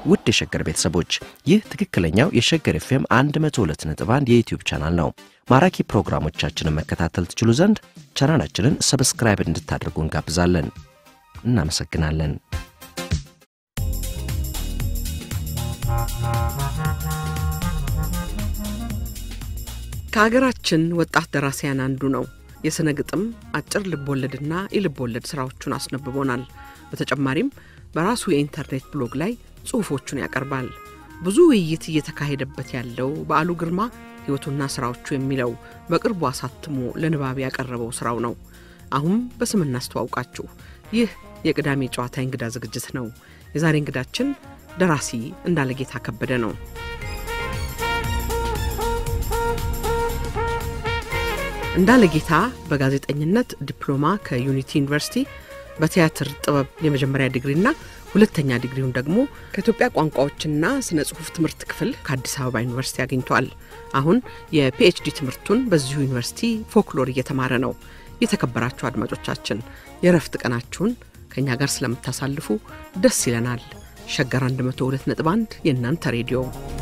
ውድ የሸገር ቤተሰቦች ይህ ትክክለኛው የሸገር ኤፍኤም 102.1 የዩትዩብ ቻናል ነው። ማራኪ ፕሮግራሞቻችንን መከታተል ትችሉ ዘንድ ቻናላችንን ሰብስክራይብ እንድታደርጉ እንጋብዛለን። እናመሰግናለን። ከሀገራችን ወጣት ደራሲያን አንዱ ነው። የሥነ ግጥም አጭር ልቦወለድና የልቦወለድ ሥራዎቹን አስነብቦናል። በተጨማሪም በራሱ የኢንተርኔት ብሎግ ላይ ጽሑፎቹን ያቀርባል። ብዙ ውይይት እየተካሄደበት ያለው በዓሉ ግርማ ሕይወቱና ሥራዎቹ የሚለው በቅርቡ አሳትሞ ለንባብ ያቀረበው ሥራው ነው። አሁን በስም እናስተዋውቃችሁ። ይህ የቅዳሜ ጨዋታ እንግዳ ዝግጅት ነው። የዛሬ እንግዳችን ደራሲ እንዳለጌታ ከበደ ነው። እንዳለጌታ በጋዜጠኝነት ዲፕሎማ ከዩኒቲ ዩኒቨርሲቲ በቲያትር ጥበብ የመጀመሪያ ዲግሪና ሁለተኛ ዲግሪውን ደግሞ ከኢትዮጵያ ቋንቋዎችና ስነ ጽሑፍ ትምህርት ክፍል ከአዲስ አበባ ዩኒቨርሲቲ አግኝቷል። አሁን የፒኤችዲ ትምህርቱን በዚሁ ዩኒቨርሲቲ ፎክሎር እየተማረ ነው። የተከበራችሁ አድማጮቻችን የእረፍት ቀናችሁን ከእኛ ጋር ስለምታሳልፉ ደስ ይለናል። ሸገር 102.1 የእናንተ ሬዲዮ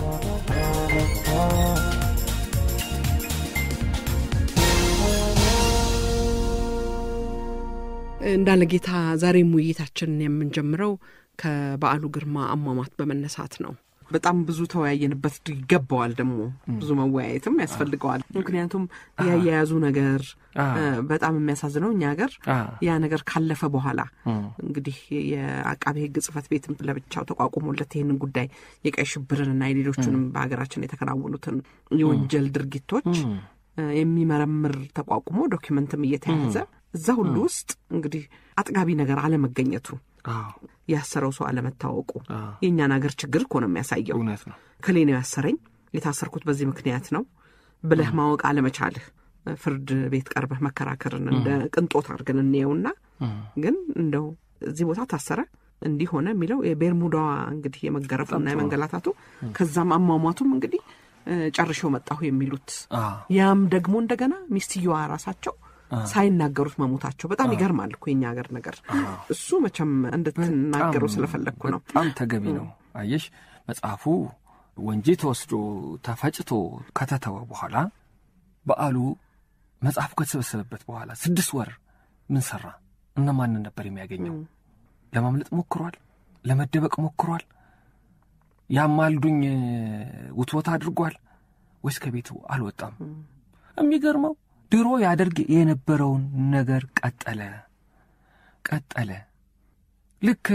እንዳለ ጌታ ዛሬም ውይይታችንን የምንጀምረው ከበዓሉ ግርማ አሟሟት በመነሳት ነው። በጣም ብዙ ተወያየንበት ይገባዋል። ደግሞ ብዙ መወያየትም ያስፈልገዋል። ምክንያቱም ያያያዙ ነገር በጣም የሚያሳዝነው እኛ ሀገር ያ ነገር ካለፈ በኋላ እንግዲህ የአቃቤ ሕግ ጽሕፈት ቤትም ለብቻው ተቋቁሞለት ይህንን ጉዳይ የቀይ ሽብርንና የሌሎቹንም በሀገራችን የተከናወኑትን የወንጀል ድርጊቶች የሚመረምር ተቋቁሞ ዶኪመንትም እየተያዘ እዛ ሁሉ ውስጥ እንግዲህ አጥጋቢ ነገር አለመገኘቱ ያሰረው ሰው አለመታወቁ የእኛን ሀገር ችግር እኮ ነው የሚያሳየው። እውነት ነው። ከሌ ነው ያሰረኝ የታሰርኩት በዚህ ምክንያት ነው ብለህ ማወቅ አለመቻልህ ፍርድ ቤት ቀርበህ መከራከርን እንደ ቅንጦት አድርገን እንየውና ግን እንደው እዚህ ቦታ ታሰረ እንዲህ ሆነ የሚለው የቤርሙዳዋ እንግዲህ የመገረፉና የመንገላታቱ ከዛም አሟሟቱም እንግዲህ ጨርሼው መጣሁ የሚሉት ያም ደግሞ እንደገና ሚስትየዋ ራሳቸው ሳይናገሩት መሞታቸው በጣም ይገርማል እኮ የኛ ሀገር ነገር። እሱ መቼም እንድትናገረው ስለፈለግኩ ነው። በጣም ተገቢ ነው። አየሽ መጽሐፉ ወንጂ ተወስዶ ተፈጭቶ ከተተወ በኋላ በዓሉ መጽሐፉ ከተሰበሰበበት በኋላ ስድስት ወር ምን ሰራ? እነማንን ነበር የሚያገኘው? ለማምለጥ ሞክሯል? ለመደበቅ ሞክሯል? ያማልዱኝ ውትወታ አድርጓል ወይስ ከቤቱ አልወጣም? የሚገርመው ድሮ ያደርግ የነበረውን ነገር ቀጠለ ቀጠለ። ልክ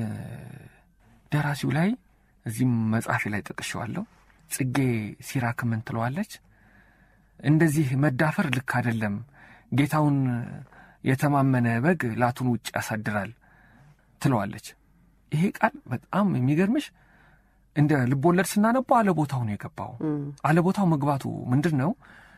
ደራሲው ላይ እዚህም መጽሐፌ ላይ ጠቅሼዋለሁ። ጽጌ ሲራክ ምን ትለዋለች? እንደዚህ መዳፈር ልክ አይደለም፣ ጌታውን የተማመነ በግ ላቱን ውጭ ያሳድራል ትለዋለች። ይሄ ቃል በጣም የሚገርምሽ እንደ ልቦለድ ስናነባው አለቦታው ነው የገባው። አለቦታው መግባቱ ምንድን ነው?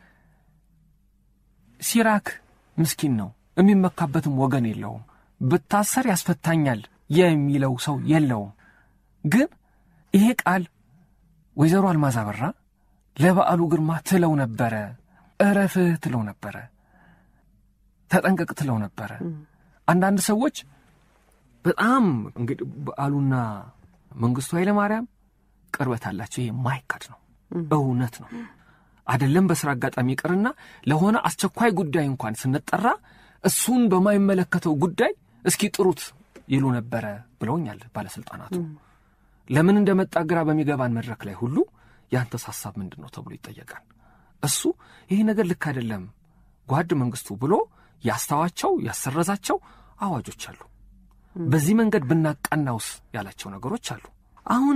ሲራክ ምስኪን ነው፣ የሚመካበትም ወገን የለውም። ብታሰር ያስፈታኛል የሚለው ሰው የለውም። ግን ይሄ ቃል ወይዘሮ አልማዝ አበራ ለበዓሉ ግርማ ትለው ነበረ። እረፍህ ትለው ነበረ። ተጠንቀቅ ትለው ነበረ። አንዳንድ ሰዎች በጣም እንግዲህ በዓሉና መንግስቱ ኃይለማርያም ቅርበት አላቸው። ይሄ ማይካድ ነው፣ እውነት ነው። አይደለም በስራ አጋጣሚ ይቅርና ለሆነ አስቸኳይ ጉዳይ እንኳን ስንጠራ እሱን በማይመለከተው ጉዳይ እስኪ ጥሩት ይሉ ነበረ ብለውኛል ባለሥልጣናቱ። ለምን እንደመጣ ግራ በሚገባን መድረክ ላይ ሁሉ ያንተስ ሐሳብ ምንድን ነው ተብሎ ይጠየቃል። እሱ ይህ ነገር ልክ አይደለም ጓድ መንግስቱ ብሎ ያስተዋቸው ያሰረዛቸው አዋጆች አሉ። በዚህ መንገድ ብናቃናውስ ያላቸው ነገሮች አሉ። አሁን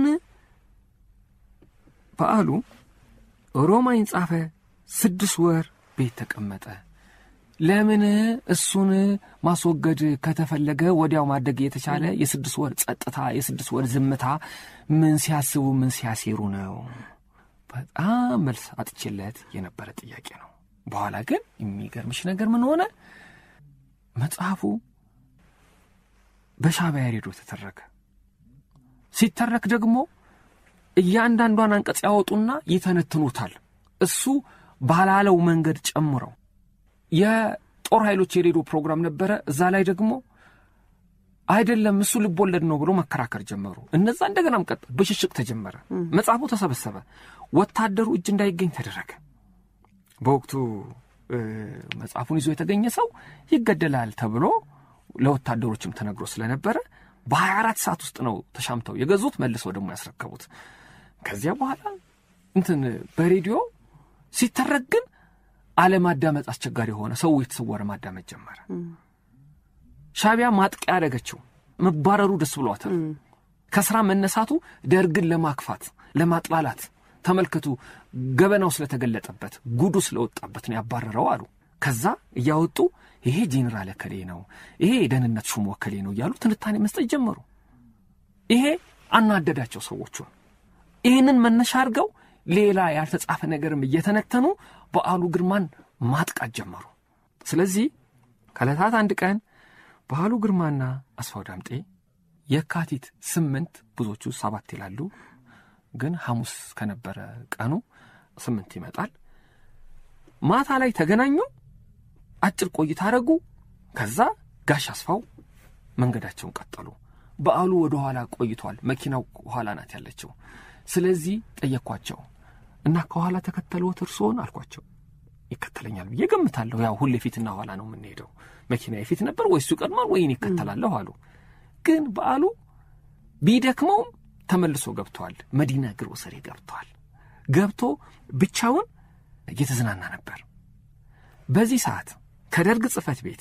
በዓሉ ሮማይን ጻፈ። ስድስት ወር ቤት ተቀመጠ። ለምን እሱን ማስወገድ ከተፈለገ ወዲያው ማደግ የተቻለ የስድስት ወር ጸጥታ፣ የስድስት ወር ዝምታ ምን ሲያስቡ ምን ሲያሴሩ ነው? በጣም መልስ አጥቼለት የነበረ ጥያቄ ነው። በኋላ ግን የሚገርምሽ ነገር ምን ሆነ? መጽሐፉ በሻዕቢያ ሬዲዮ ተተረከ። ሲተረክ ደግሞ እያንዳንዷን አንቀጽ ያወጡና ይተነትኑታል። እሱ ባላለው መንገድ ጨምረው የጦር ኃይሎች የሬዲዮ ፕሮግራም ነበረ። እዛ ላይ ደግሞ አይደለም እሱ ልብ ወለድ ነው ብሎ መከራከር ጀመሩ። እነዛ እንደገናም ቀጥ ብሽሽቅ ተጀመረ። መጽሐፉ ተሰበሰበ። ወታደሩ እጅ እንዳይገኝ ተደረገ። በወቅቱ መጽሐፉን ይዞ የተገኘ ሰው ይገደላል ተብሎ ለወታደሮችም ተነግሮ ስለነበረ በ24 ሰዓት ውስጥ ነው ተሻምተው የገዙት፣ መልሰው ደግሞ ያስረከቡት። ከዚያ በኋላ እንትን በሬዲዮ ሲተረክ ግን አለማዳመጥ አስቸጋሪ የሆነ ሰው የተሰወረ ማዳመጥ ጀመረ። ሻቢያ ማጥቂያ ያደረገችው መባረሩ ደስ ብሏታል። ከስራ መነሳቱ ደርግን ለማክፋት ለማጥላላት ተመልከቱ፣ ገበናው ስለተገለጠበት ጉዱ ስለወጣበት ነው ያባረረው አሉ። ከዛ እያወጡ ይሄ ጄኔራል እከሌ ነው፣ ይሄ የደህንነት ሹም ወከሌ ነው እያሉ ትንታኔ መስጠት ጀመሩ። ይሄ አናደዳቸው ሰዎቹን። ይህንን መነሻ አድርገው ሌላ ያልተጻፈ ነገርም እየተነተኑ በዓሉ ግርማን ማጥቃት ጀመሩ። ስለዚህ ከዕለታት አንድ ቀን በዓሉ ግርማና አስፋው ዳምጤ የካቲት ስምንት ብዙዎቹ ሰባት ይላሉ፣ ግን ሐሙስ ከነበረ ቀኑ ስምንት ይመጣል። ማታ ላይ ተገናኙ። አጭር ቆይታ አረጉ። ከዛ ጋሽ አስፋው መንገዳቸውን ቀጠሉ። በዓሉ ወደ ኋላ ቆይቷል። መኪናው ኋላ ናት ያለችው። ስለዚህ ጠየቅኳቸው እና ከኋላ ተከተልዎት እርስዎን አልኳቸው። ይከተለኛል ብዬ ገምታለሁ። ያው ሁሌ ፊትና ኋላ ነው የምንሄደው። መኪና የፊት ነበር ወይ እሱ ይቀድማል ወይ እኔ ይከተላለሁ አሉ። ግን በዓሉ ቢደክመውም ተመልሶ ገብተዋል። መዲና ግሮሰሪ ገብተዋል። ገብቶ ብቻውን እየተዝናና ነበር። በዚህ ሰዓት ከደርግ ጽሕፈት ቤት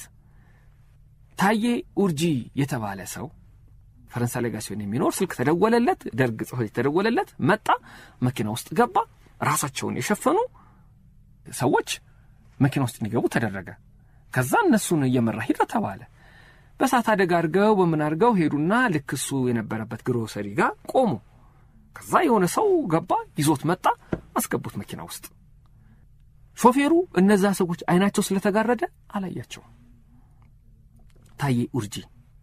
ታዬ ኡርጂ የተባለ ሰው ፈረንሳይ ሌጋሲዮን የሚኖር ስልክ ተደወለለት። ደርግ ጽሕፈት ቤት ተደወለለት። መጣ። መኪና ውስጥ ገባ። ራሳቸውን የሸፈኑ ሰዎች መኪና ውስጥ እንዲገቡ ተደረገ። ከዛ እነሱን እየመራ ሂደ ተባለ። በእሳት አደጋ አድርገው በምን አድርገው ሄዱና ልክ እሱ የነበረበት ግሮሰሪ ጋር ቆሙ። ከዛ የሆነ ሰው ገባ፣ ይዞት መጣ፣ አስገቡት መኪና ውስጥ። ሾፌሩ እነዛ ሰዎች አይናቸው ስለተጋረደ አላያቸውም። ታዬ ኡርጂ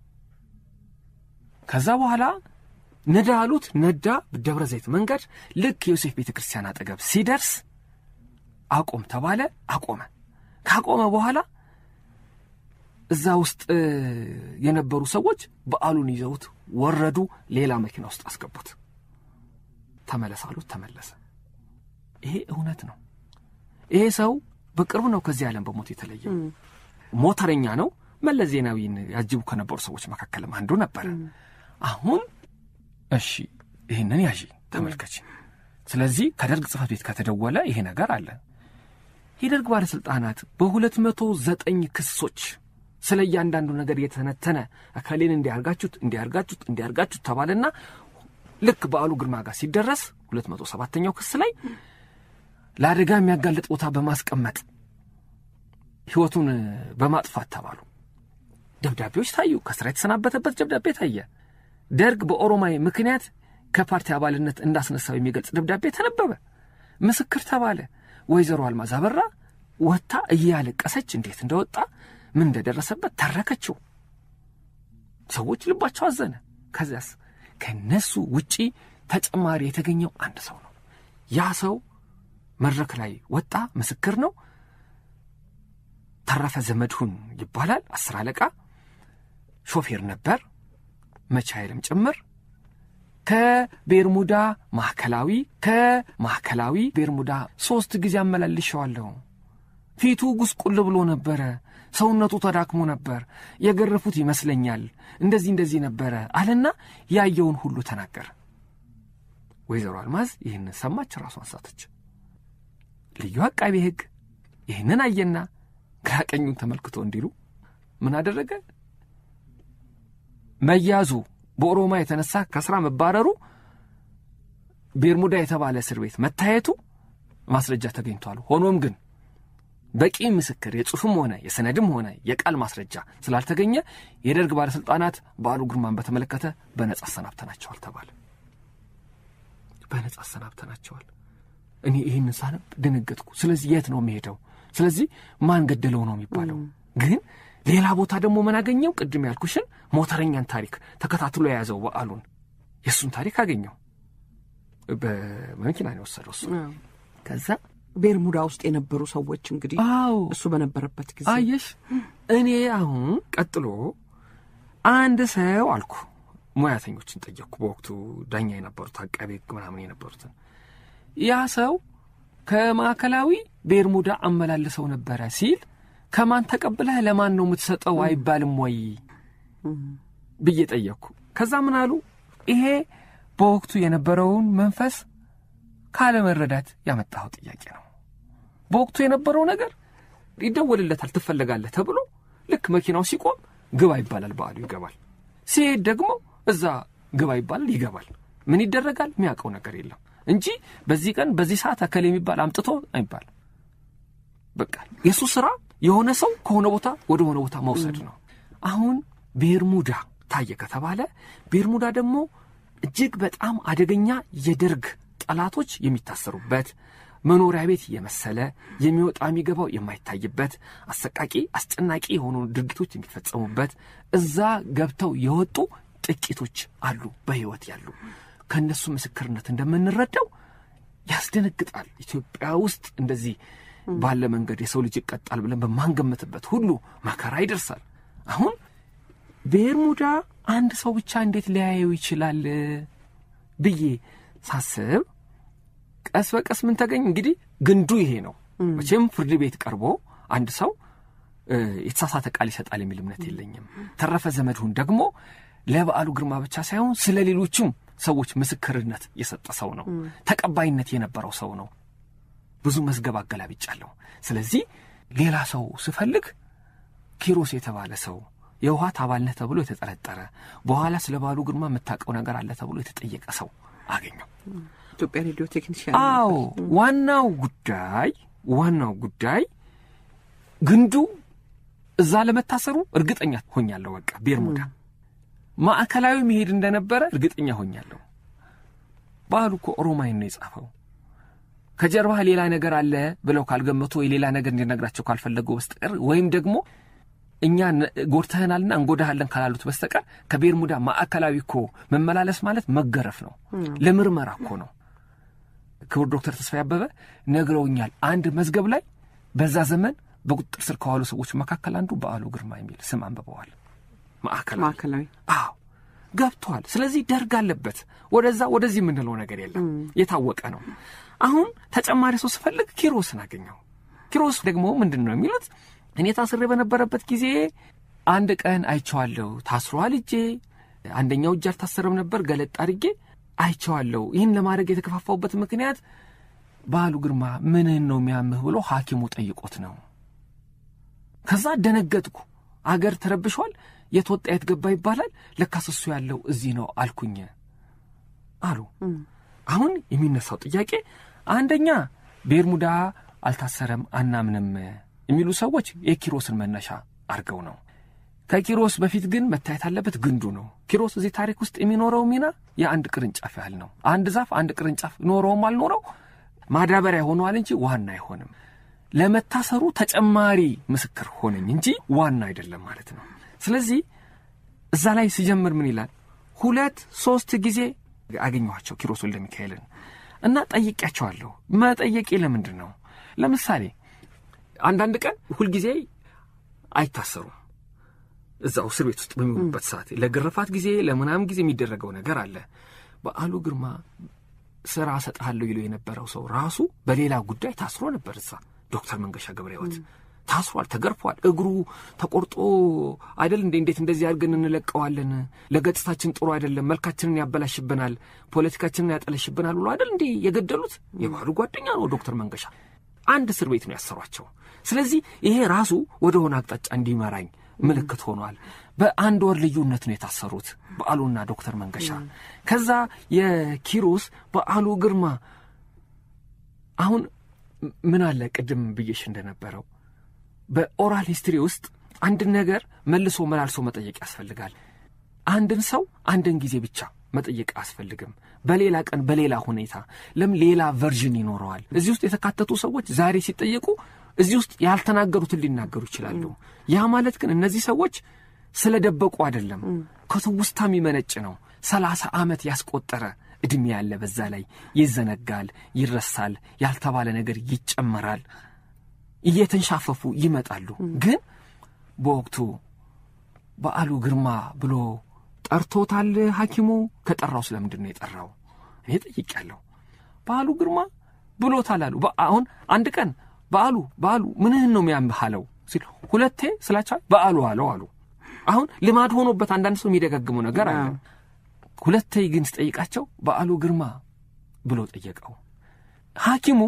ከዛ በኋላ ነዳ አሉት። ነዳ። ደብረ ዘይት መንገድ ልክ የዮሴፍ ቤተ ክርስቲያን አጠገብ ሲደርስ አቆም ተባለ። አቆመ። ካቆመ በኋላ እዛ ውስጥ የነበሩ ሰዎች በዓሉን ይዘውት ወረዱ። ሌላ መኪና ውስጥ አስገቡት። ተመለስ አሉት። ተመለሰ። ይሄ እውነት ነው። ይሄ ሰው በቅርቡ ነው ከዚህ ዓለም በሞት የተለየው። ሞተረኛ ነው። መለስ ዜናዊን ያጅቡ ከነበሩ ሰዎች መካከልም አንዱ ነበረ። አሁን እሺ ይህንን ያዢ ተመልከች። ስለዚህ ከደርግ ጽሕፈት ቤት ከተደወለ ይሄ ነገር አለ። የደርግ ባለሥልጣናት በሁለት መቶ ዘጠኝ ክሶች ስለ እያንዳንዱ ነገር የተነተነ እከሌን እንዲያርጋችሁት እንዲያርጋችሁት እንዲያርጋችሁት ተባለና ልክ በዓሉ ግርማ ጋር ሲደረስ ሁለት መቶ ሰባተኛው ክስ ላይ ለአደጋ የሚያጋልጥ ቦታ በማስቀመጥ ሕይወቱን በማጥፋት ተባሉ። ደብዳቤዎች ታዩ። ከስራ የተሰናበተበት ደብዳቤ ታየ። ደርግ በኦሮማይ ምክንያት ከፓርቲ አባልነት እንዳስነሳው የሚገልጽ ደብዳቤ ተነበበ። ምስክር ተባለ። ወይዘሮ አልማዝ አበራ ወጥታ እያለቀሰች እንዴት እንደወጣ ምን እንደደረሰበት ተረከችው። ሰዎች ልባቸው አዘነ። ከዚያስ ከነሱ ውጪ ተጨማሪ የተገኘው አንድ ሰው ነው። ያ ሰው መድረክ ላይ ወጣ፣ ምስክር ነው። ተረፈ ዘመድሁን ይባላል። አስር አለቃ ሾፌር ነበር፣ መቻይልም ጭምር ከቤርሙዳ ማዕከላዊ ከማዕከላዊ ቤርሙዳ ሦስት ጊዜ አመላልሸዋለሁ። ፊቱ ጉስቁል ብሎ ነበረ። ሰውነቱ ተዳክሞ ነበር። የገረፉት ይመስለኛል። እንደዚህ እንደዚህ ነበረ አለና ያየውን ሁሉ ተናገረ። ወይዘሮ አልማዝ ይህንን ሰማች፣ ራሷን ሳተች። ልዩ አቃቤ ሕግ ይህንን አየና ግራ ቀኙን ተመልክቶ እንዲሉ ምን አደረገ? መያዙ በኦሮማ የተነሳ ከስራ መባረሩ ቤርሙዳ የተባለ እስር ቤት መታየቱ ማስረጃ ተገኝቷል። ሆኖም ግን በቂ ምስክር የጽሑፍም ሆነ የሰነድም ሆነ የቃል ማስረጃ ስላልተገኘ የደርግ ባለሥልጣናት በዓሉ ግርማን በተመለከተ በነጻ አሰናብተናቸዋል ተባለ። በነጻ አሰናብተናቸዋል። እኔ ይህንን ሳነብ ደነገጥኩ። ስለዚህ የት ነው የሚሄደው? ስለዚህ ማን ገደለው ነው የሚባለው? ግን ሌላ ቦታ ደግሞ ምን አገኘው? ቅድም ያልኩሽን ሞተረኛን ታሪክ ተከታትሎ የያዘው በዓሉን የእሱን ታሪክ አገኘው። በመኪና ነው የወሰደው እሱ። ከዛ ቤርሙዳ ውስጥ የነበሩ ሰዎች እንግዲህ አዎ እሱ በነበረበት ጊዜ አየሽ፣ እኔ አሁን ቀጥሎ አንድ ሰው አልኩ ሙያተኞችን ጠየቅኩ። በወቅቱ ዳኛ የነበሩት አቃቤ ሕግ ምናምን የነበሩትን ያ ሰው ከማዕከላዊ ቤርሙዳ አመላልሰው ነበረ ሲል ከማን ተቀብለህ ለማን ነው የምትሰጠው አይባልም ወይ ብዬ ጠየቅኩ። ከዛ ምን አሉ? ይሄ በወቅቱ የነበረውን መንፈስ ካለመረዳት ያመጣኸው ጥያቄ ነው። በወቅቱ የነበረው ነገር ይደወልለታል፣ ትፈለጋለህ ተብሎ ልክ መኪናው ሲቆም ግባ ይባላል፣ በዓሉ ይገባል። ሲሄድ ደግሞ እዛ ግባ ይባላል፣ ይገባል። ምን ይደረጋል? የሚያውቀው ነገር የለም እንጂ በዚህ ቀን በዚህ ሰዓት አከል የሚባል አምጥቶ አይባል። በቃ የእሱ ስራ የሆነ ሰው ከሆነ ቦታ ወደ ሆነ ቦታ መውሰድ ነው። አሁን ቤርሙዳ ታየ ከተባለ ቤርሙዳ ደግሞ እጅግ በጣም አደገኛ የደርግ ጠላቶች የሚታሰሩበት መኖሪያ ቤት የመሰለ የሚወጣ የሚገባው የማይታይበት አሰቃቂ አስጨናቂ የሆኑ ድርጊቶች የሚፈጸሙበት እዛ ገብተው የወጡ ጥቂቶች አሉ በሕይወት ያሉ። ከእነሱ ምስክርነት እንደምንረዳው ያስደነግጣል። ኢትዮጵያ ውስጥ እንደዚህ ባለ መንገድ የሰው ልጅ ይቀጣል ብለን በማንገምትበት ሁሉ መከራ ይደርሳል። አሁን ቤርሙዳ አንድ ሰው ብቻ እንዴት ሊያየው ይችላል ብዬ ሳስብ ቀስ በቀስ ምን ተገኝ እንግዲህ ግንዱ ይሄ ነው። መቼም ፍርድ ቤት ቀርቦ አንድ ሰው የተሳሳተ ቃል ይሰጣል የሚል እምነት የለኝም። ተረፈ ዘመድሁን ደግሞ ለበዓሉ ግርማ ብቻ ሳይሆን ስለ ሌሎችም ሰዎች ምስክርነት የሰጠ ሰው ነው። ተቀባይነት የነበረው ሰው ነው። ብዙ መዝገብ አገላብጫለሁ። ስለዚህ ሌላ ሰው ስፈልግ ኪሮስ የተባለ ሰው የውሃት አባል ነህ ተብሎ የተጠረጠረ በኋላ ስለ በዓሉ ግርማ የምታውቀው ነገር አለ ተብሎ የተጠየቀ ሰው አገኘው። ኢትዮጵያ ሬዲዮ ቴክኒሽያን አዎ ዋናው ጉዳይ ዋናው ጉዳይ ግንዱ እዛ ለመታሰሩ እርግጠኛ ሆኛለሁ። በቃ ቤርሙዳ ማዕከላዊ መሄድ እንደነበረ እርግጠኛ ሆኛለሁ። በዓሉ እኮ ኦሮማይን ነው የጻፈው። ከጀርባህ ሌላ ነገር አለ ብለው ካልገመቱ ወይ ሌላ ነገር እንዲነግራቸው ካልፈለገው በስተቀር ወይም ደግሞ እኛ ጎድተህናልና እንጎዳሃለን ካላሉት በስተቀር ከቤርሙዳ ማዕከላዊ እኮ መመላለስ ማለት መገረፍ ነው። ለምርመራ እኮ ነው። ክቡር ዶክተር ተስፋዬ አበበ ነግረውኛል። አንድ መዝገብ ላይ በዛ ዘመን በቁጥጥር ስር ከዋሉ ሰዎች መካከል አንዱ በዓሉ ግርማ የሚል ስም አንብበዋል። ማዕከላዊ ማዕከላዊ አዎ ገብቷል። ስለዚህ ደርግ አለበት። ወደዛ ወደዚህ የምንለው ነገር የለም፣ የታወቀ ነው። አሁን ተጨማሪ ሰው ስፈልግ ኪሮስን አገኘው። ኪሮስ ደግሞ ምንድን ነው የሚሉት እኔ ታስሬ በነበረበት ጊዜ አንድ ቀን አይቼዋለሁ። ታስሯል እጄ አንደኛው እጅ አልታሰረም ነበር። ገለጥ አድርጌ አይቼዋለሁ። ይህን ለማድረግ የተከፋፋውበት ምክንያት በዓሉ ግርማ ምንህን ነው የሚያምህ ብሎ ሐኪሙ ጠይቆት ነው። ከዛ ደነገጥኩ። አገር ተረብሿል። የት ወጣ የት ገባ ይባላል። ለካስ እሱ ያለው እዚህ ነው አልኩኝ አሉ። አሁን የሚነሳው ጥያቄ አንደኛ ቤርሙዳ አልታሰረም አናምንም የሚሉ ሰዎች የኪሮስን መነሻ አድርገው ነው። ከኪሮስ በፊት ግን መታየት አለበት ግንዱ ነው። ኪሮስ እዚህ ታሪክ ውስጥ የሚኖረው ሚና የአንድ ቅርንጫፍ ያህል ነው። አንድ ዛፍ አንድ ቅርንጫፍ ኖረውም አልኖረው ማዳበሪያ ሆነዋል እንጂ ዋና አይሆንም። ለመታሰሩ ተጨማሪ ምስክር ሆነኝ እንጂ ዋና አይደለም ማለት ነው። ስለዚህ እዛ ላይ ሲጀምር ምን ይላል? ሁለት ሶስት ጊዜ አገኘኋቸው ኪሮስ ወልደ ሚካኤልን እና ጠይቄያቸዋለሁ። መጠየቄ ለምንድን ነው? ለምሳሌ አንዳንድ ቀን ሁልጊዜ አይታሰሩም። እዛው እስር ቤት ውስጥ በሚውሉበት ሰዓት ለግርፋት ጊዜ ለምናምን ጊዜ የሚደረገው ነገር አለ። በዓሉ ግርማ ስራ እሰጥሃለሁ ይለው የነበረው ሰው ራሱ በሌላ ጉዳይ ታስሮ ነበር። እዛ ዶክተር መንገሻ ገብረ ሕይወት ታስሯል፣ ተገርፏል። እግሩ ተቆርጦ አይደል እንዴ? እንዴት እንደዚህ አድርገን እንለቀዋለን? ለገጽታችን ጥሩ አይደለም፣ መልካችንን ያበላሽብናል፣ ፖለቲካችንን ያጠለሽብናል ብሎ አይደል እንዴ የገደሉት? የባህሉ ጓደኛ ነው ዶክተር መንገሻ። አንድ እስር ቤት ነው ያሰሯቸው። ስለዚህ ይሄ ራሱ ወደ ሆነ አቅጣጫ እንዲመራኝ ምልክት ሆኗል። በአንድ ወር ልዩነት ነው የታሰሩት በዓሉና ዶክተር መንገሻ። ከዛ የኪሮስ በዓሉ ግርማ አሁን ምን አለ ቅድም ብዬሽ እንደነበረው በኦራል ሂስትሪ ውስጥ አንድን ነገር መልሶ መላልሶ መጠየቅ ያስፈልጋል። አንድን ሰው አንድን ጊዜ ብቻ መጠየቅ አያስፈልግም። በሌላ ቀን በሌላ ሁኔታ ለም ሌላ ቨርዥን ይኖረዋል። እዚህ ውስጥ የተካተቱ ሰዎች ዛሬ ሲጠየቁ እዚህ ውስጥ ያልተናገሩትን ሊናገሩ ይችላሉ። ያ ማለት ግን እነዚህ ሰዎች ስለደበቁ አይደለም፣ ከትውስታ የሚመነጭ ነው። ሰላሳ ዓመት ያስቆጠረ ዕድሜ ያለ በዛ ላይ ይዘነጋል፣ ይረሳል፣ ያልተባለ ነገር ይጨመራል። እየተንሻፈፉ ይመጣሉ። ግን በወቅቱ በዓሉ ግርማ ብሎ ጠርቶታል ሐኪሙ? ከጠራው ስለምንድን ነው የጠራው? እኔ ጠይቄያለሁ። በዓሉ ግርማ ብሎታል አሉ። አሁን አንድ ቀን በዓሉ በዓሉ ምንህን ነው የሚያምህ አለው ሲል ሁለቴ ስላቸው በዓሉ አለው አሉ። አሁን ልማድ ሆኖበት አንዳንድ ሰው የሚደጋግመው ነገር አለ። ሁለቴ ግን ስጠይቃቸው በዓሉ ግርማ ብሎ ጠየቀው። ሐኪሙ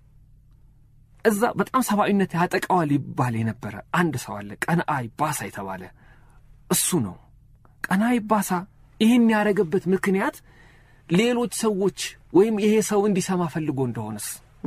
እዛ በጣም ሰብአዊነት ያጠቃዋል ይባል የነበረ አንድ ሰው አለ፣ ቀነአይ ባሳ የተባለ እሱ ነው። ቀነአይ ባሳ ይህን ያደረገበት ምክንያት ሌሎች ሰዎች ወይም ይሄ ሰው እንዲሰማ ፈልጎ እንደሆነስ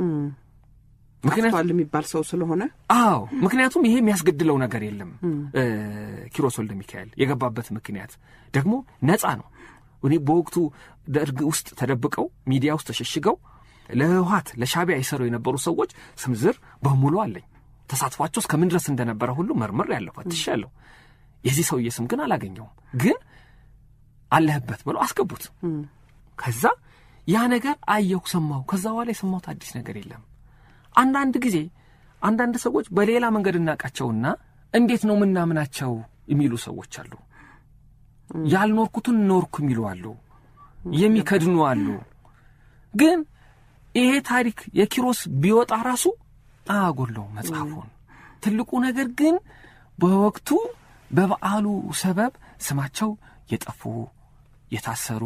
ምክንያቱም የሚባል ሰው ስለሆነ አዎ፣ ምክንያቱም ይሄ የሚያስገድለው ነገር የለም። ኪሮስ ወልደ ሚካኤል የገባበት ምክንያት ደግሞ ነፃ ነው። እኔ በወቅቱ ደርግ ውስጥ ተደብቀው ሚዲያ ውስጥ ተሸሽገው ለህወሓት ለሻቢያ የሰሩ የነበሩ ሰዎች ስም ዝር በሙሉ አለኝ። ተሳትፏቸው እስከምን ድረስ እንደነበረ ሁሉ መርምር ያለሁ ፈትሻለሁ። የዚህ ሰውዬ ስም ግን አላገኘውም። ግን አለህበት ብለው አስገቡት። ከዛ ያ ነገር አየሁ፣ ሰማሁ። ከዛ በኋላ የሰማሁት አዲስ ነገር የለም። አንዳንድ ጊዜ አንዳንድ ሰዎች በሌላ መንገድ እናውቃቸውና እንዴት ነው ምናምናቸው የሚሉ ሰዎች አሉ። ያልኖርኩትን ኖርኩ የሚሉ አሉ፣ የሚከድኑ አሉ። ግን ይሄ ታሪክ የኪሮስ ቢወጣ ራሱ አያጎለውም መጽሐፉን። ትልቁ ነገር ግን በወቅቱ በበዓሉ ሰበብ ስማቸው የጠፉ የታሰሩ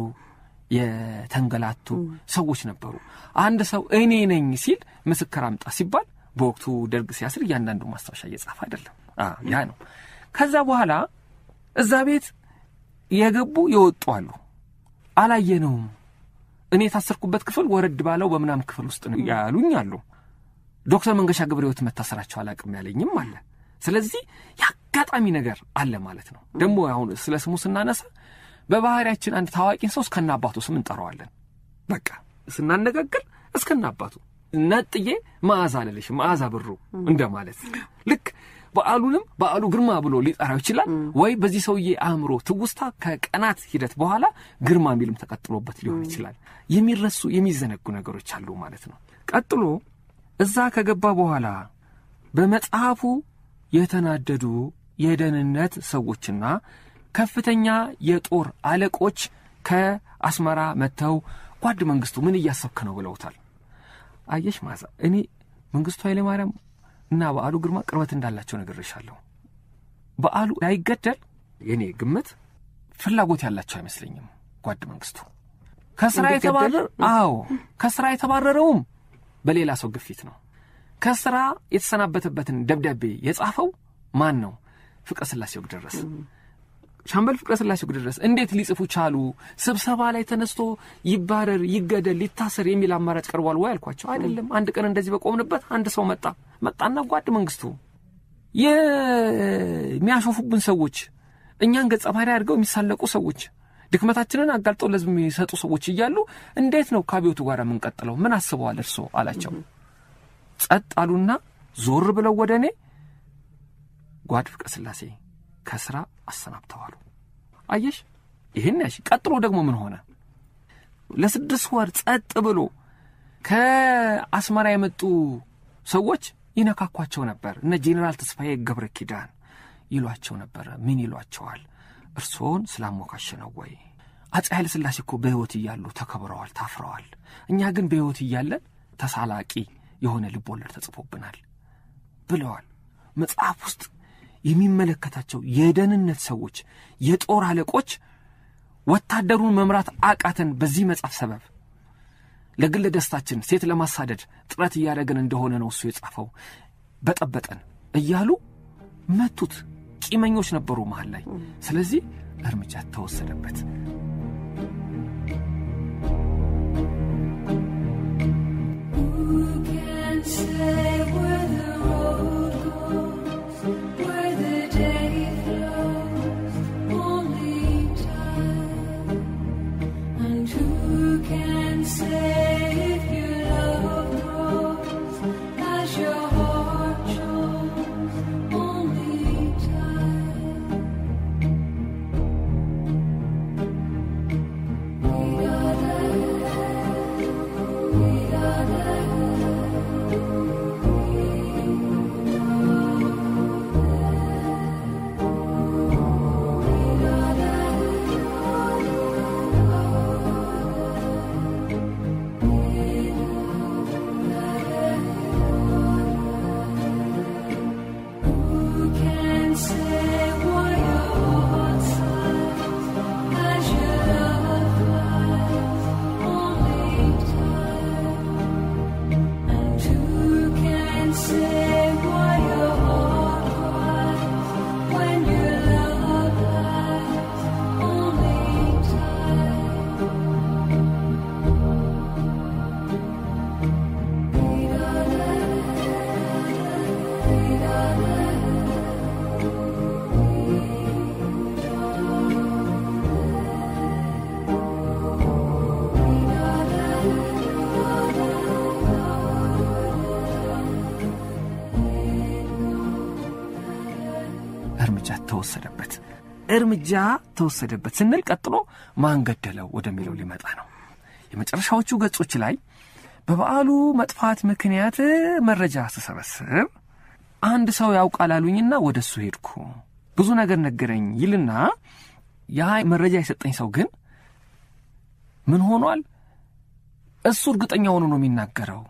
የተንገላቱ ሰዎች ነበሩ። አንድ ሰው እኔ ነኝ ሲል ምስክር አምጣ ሲባል በወቅቱ ደርግ ሲያስር እያንዳንዱ ማስታወሻ እየጻፈ አይደለም። ያ ነው። ከዛ በኋላ እዛ ቤት የገቡ የወጡ አሉ። አላየነውም። እኔ የታሰርኩበት ክፍል ወረድ ባለው በምናም ክፍል ውስጥ ነው ያሉኝ አሉ። ዶክተር መንገሻ ገብረ ሕይወት መታሰራቸው አላቅም ያለኝም አለ። ስለዚህ የአጋጣሚ ነገር አለ ማለት ነው። ደግሞ አሁን ስለ ስሙ ስናነሳ በባህሪያችን አንድ ታዋቂን ሰው እስከና አባቱ ስም እንጠራዋለን። በቃ ስናነጋግር እስከና አባቱ ነጥዬ መዓዛ አለልሽ መዓዛ ብሩ እንደማለት ልክ በዓሉንም በዓሉ ግርማ ብሎ ሊጠራው ይችላል። ወይ በዚህ ሰውዬ አእምሮ ትውስታ ከቀናት ሂደት በኋላ ግርማ የሚልም ተቀጥሎበት ሊሆን ይችላል። የሚረሱ የሚዘነጉ ነገሮች አሉ ማለት ነው። ቀጥሎ እዛ ከገባ በኋላ በመጽሐፉ የተናደዱ የደህንነት ሰዎችና ከፍተኛ የጦር አለቆች ከአስመራ መጥተው ጓድ መንግስቱ ምን እያሰብክ ነው ብለውታል። አየሽ ማዛ እኔ መንግስቱ ኃይለማርያም እና በዓሉ ግርማ ቅርበት እንዳላቸው ነግሬሻለሁ። በዓሉ ላይገደል የኔ ግምት ፍላጎት ያላቸው አይመስለኝም። ጓድ መንግስቱ ከስራ የተባረረ አዎ ከስራ የተባረረውም በሌላ ሰው ግፊት ነው። ከስራ የተሰናበተበትን ደብዳቤ የጻፈው ማን ነው? ፍቅረ ስላሴ ወግደረስ ሻምበል ፍቅረ ስላሴ ወግደረስ እንዴት ሊጽፉ ቻሉ? ስብሰባ ላይ ተነስቶ ይባረር፣ ይገደል፣ ሊታሰር የሚል አማራጭ ቀርቧል ወይ አልኳቸው። አይደለም። አንድ ቀን እንደዚህ በቆምንበት አንድ ሰው መጣ መጣና ጓድ መንግስቱ የሚያሾፉብን ሰዎች፣ እኛን ገጸ ባህሪ አድርገው የሚሳለቁ ሰዎች፣ ድክመታችንን አጋልጠው ለህዝብ የሚሰጡ ሰዎች እያሉ እንዴት ነው ከአብዮቱ ጋር የምንቀጥለው? ምን አስበዋል እርሶ አላቸው። ጸጥ አሉና ዞር ብለው ወደ እኔ ጓድ ፍቅረ ስላሴ ከስራ አሰናብተዋሉ። አየሽ ይህን ያሽ። ቀጥሎ ደግሞ ምን ሆነ? ለስድስት ወር ጸጥ ብሎ ከአስመራ የመጡ ሰዎች ይነካኳቸው ነበር። እነ ጄኔራል ተስፋዬ ገብረ ኪዳን ይሏቸው ነበረ። ምን ይሏቸዋል? እርስዎን ስላሞካሸ ነው ወይ? አፄ ኃይለ ሥላሴ እኮ በሕይወት እያሉ ተከብረዋል፣ ታፍረዋል። እኛ ግን በሕይወት እያለን ተሳላቂ የሆነ ልቦለድ ተጽፎብናል ብለዋል። መጽሐፍ ውስጥ የሚመለከታቸው የደህንነት ሰዎች፣ የጦር አለቆች ወታደሩን መምራት አቃተን በዚህ መጽሐፍ ሰበብ ለግል ደስታችን ሴት ለማሳደድ ጥረት እያደረግን እንደሆነ ነው እሱ የጻፈው። በጠበጠን እያሉ መቱት። ቂመኞች ነበሩ መሃል ላይ። ስለዚህ እርምጃ ተወሰደበት። Who can say where the road goes, where the day flows? Only time. And who can say if your love grows as your heart shows? Only time. ተወሰደበት። እርምጃ ተወሰደበት ስንል ቀጥሎ ማን ገደለው ወደሚለው ሊመጣ ነው። የመጨረሻዎቹ ገጾች ላይ በበዓሉ መጥፋት ምክንያት መረጃ ስሰበስብ አንድ ሰው ያውቃል አሉኝና ወደ እሱ ሄድኩ። ብዙ ነገር ነገረኝ ይልና ያ መረጃ የሰጠኝ ሰው ግን ምን ሆኗል? እሱ እርግጠኛ ሆኖ ነው የሚናገረው።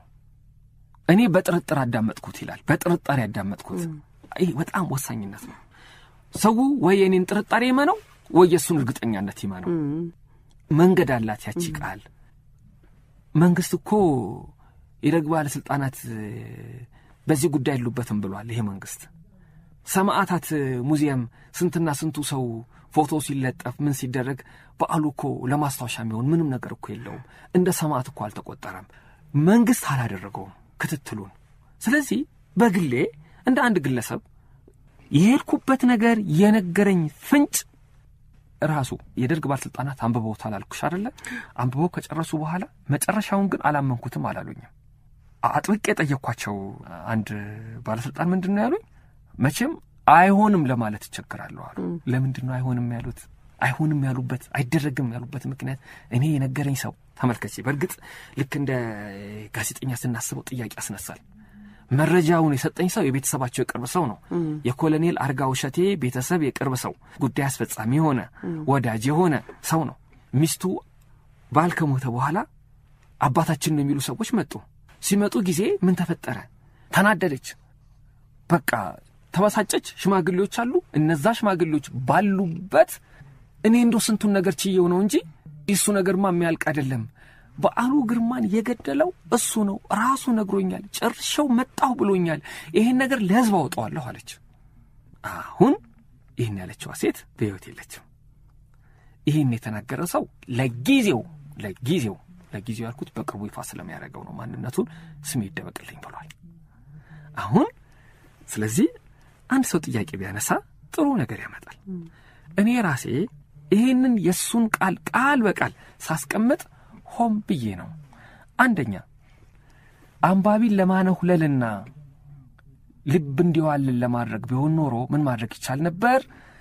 እኔ በጥርጥር አዳመጥኩት ይላል። በጥርጣሬ አዳመጥኩት። ይህ በጣም ወሳኝነት ነው። ሰው ወይ የኔን ጥርጣሬ ይመነው ወይ የእሱን እርግጠኛነት ይመነው። መንገድ አላት ያቺ ቃል። መንግስት እኮ የደግ ባለሥልጣናት በዚህ ጉዳይ የሉበትም ብሏል። ይሄ መንግስት ሰማዕታት ሙዚየም ስንትና ስንቱ ሰው ፎቶ ሲለጠፍ ምን ሲደረግ በዓሉ እኮ ለማስታወሻ የሚሆን ምንም ነገር እኮ የለውም። እንደ ሰማዕት እኮ አልተቆጠረም። መንግስት አላደረገውም ክትትሉን። ስለዚህ በግሌ እንደ አንድ ግለሰብ የሄድኩበት ነገር የነገረኝ ፍንጭ ራሱ የደርግ ባለሥልጣናት አንብበውታል አልኩሽ አደለ? አንብበው ከጨረሱ በኋላ መጨረሻውን ግን አላመንኩትም አላሉኝም። አጥብቄ የጠየቅኳቸው አንድ ባለሥልጣን ምንድን ነው ያሉኝ? መቼም አይሆንም ለማለት ይቸግራለሁ አሉ። ለምንድን ነው አይሆንም ያሉት? አይሆንም ያሉበት አይደረግም ያሉበት ምክንያት እኔ የነገረኝ ሰው ተመልከቼ፣ በእርግጥ ልክ እንደ ጋዜጠኛ ስናስበው ጥያቄ ያስነሳል። መረጃውን የሰጠኝ ሰው የቤተሰባቸው የቅርብ ሰው ነው። የኮሎኔል አርጋ ውሸቴ ቤተሰብ የቅርብ ሰው፣ ጉዳይ አስፈጻሚ የሆነ ወዳጅ የሆነ ሰው ነው። ሚስቱ ባል ከሞተ በኋላ አባታችን ነው የሚሉ ሰዎች መጡ። ሲመጡ ጊዜ ምን ተፈጠረ? ተናደደች። በቃ ተበሳጨች። ሽማግሌዎች አሉ። እነዛ ሽማግሌዎች ባሉበት እኔ እንዶ ስንቱን ነገር ችየው ነው እንጂ እሱ ነገርማ የሚያልቅ አይደለም። በዓሉ ግርማን የገደለው እሱ ነው፣ ራሱ ነግሮኛል። ጨርሼው መጣሁ ብሎኛል። ይሄን ነገር ለሕዝብ አውጠዋለሁ አለች። አሁን ይህን ያለችዋ ሴት በሕይወት የለችም። ይህን የተናገረ ሰው ለጊዜው ለጊዜው ለጊዜው ያልኩት በቅርቡ ይፋ ስለሚያደርገው ነው። ማንነቱን ስሜ ይደበቅልኝ ብሏል። አሁን ስለዚህ አንድ ሰው ጥያቄ ቢያነሳ ጥሩ ነገር ያመጣል። እኔ ራሴ ይህንን የእሱን ቃል ቃል በቃል ሳስቀምጥ ሆም ብዬ ነው። አንደኛ አንባቢን ለማነሁለልና ልብ እንዲዋልን ለማድረግ ቢሆን ኖሮ ምን ማድረግ ይቻል ነበር?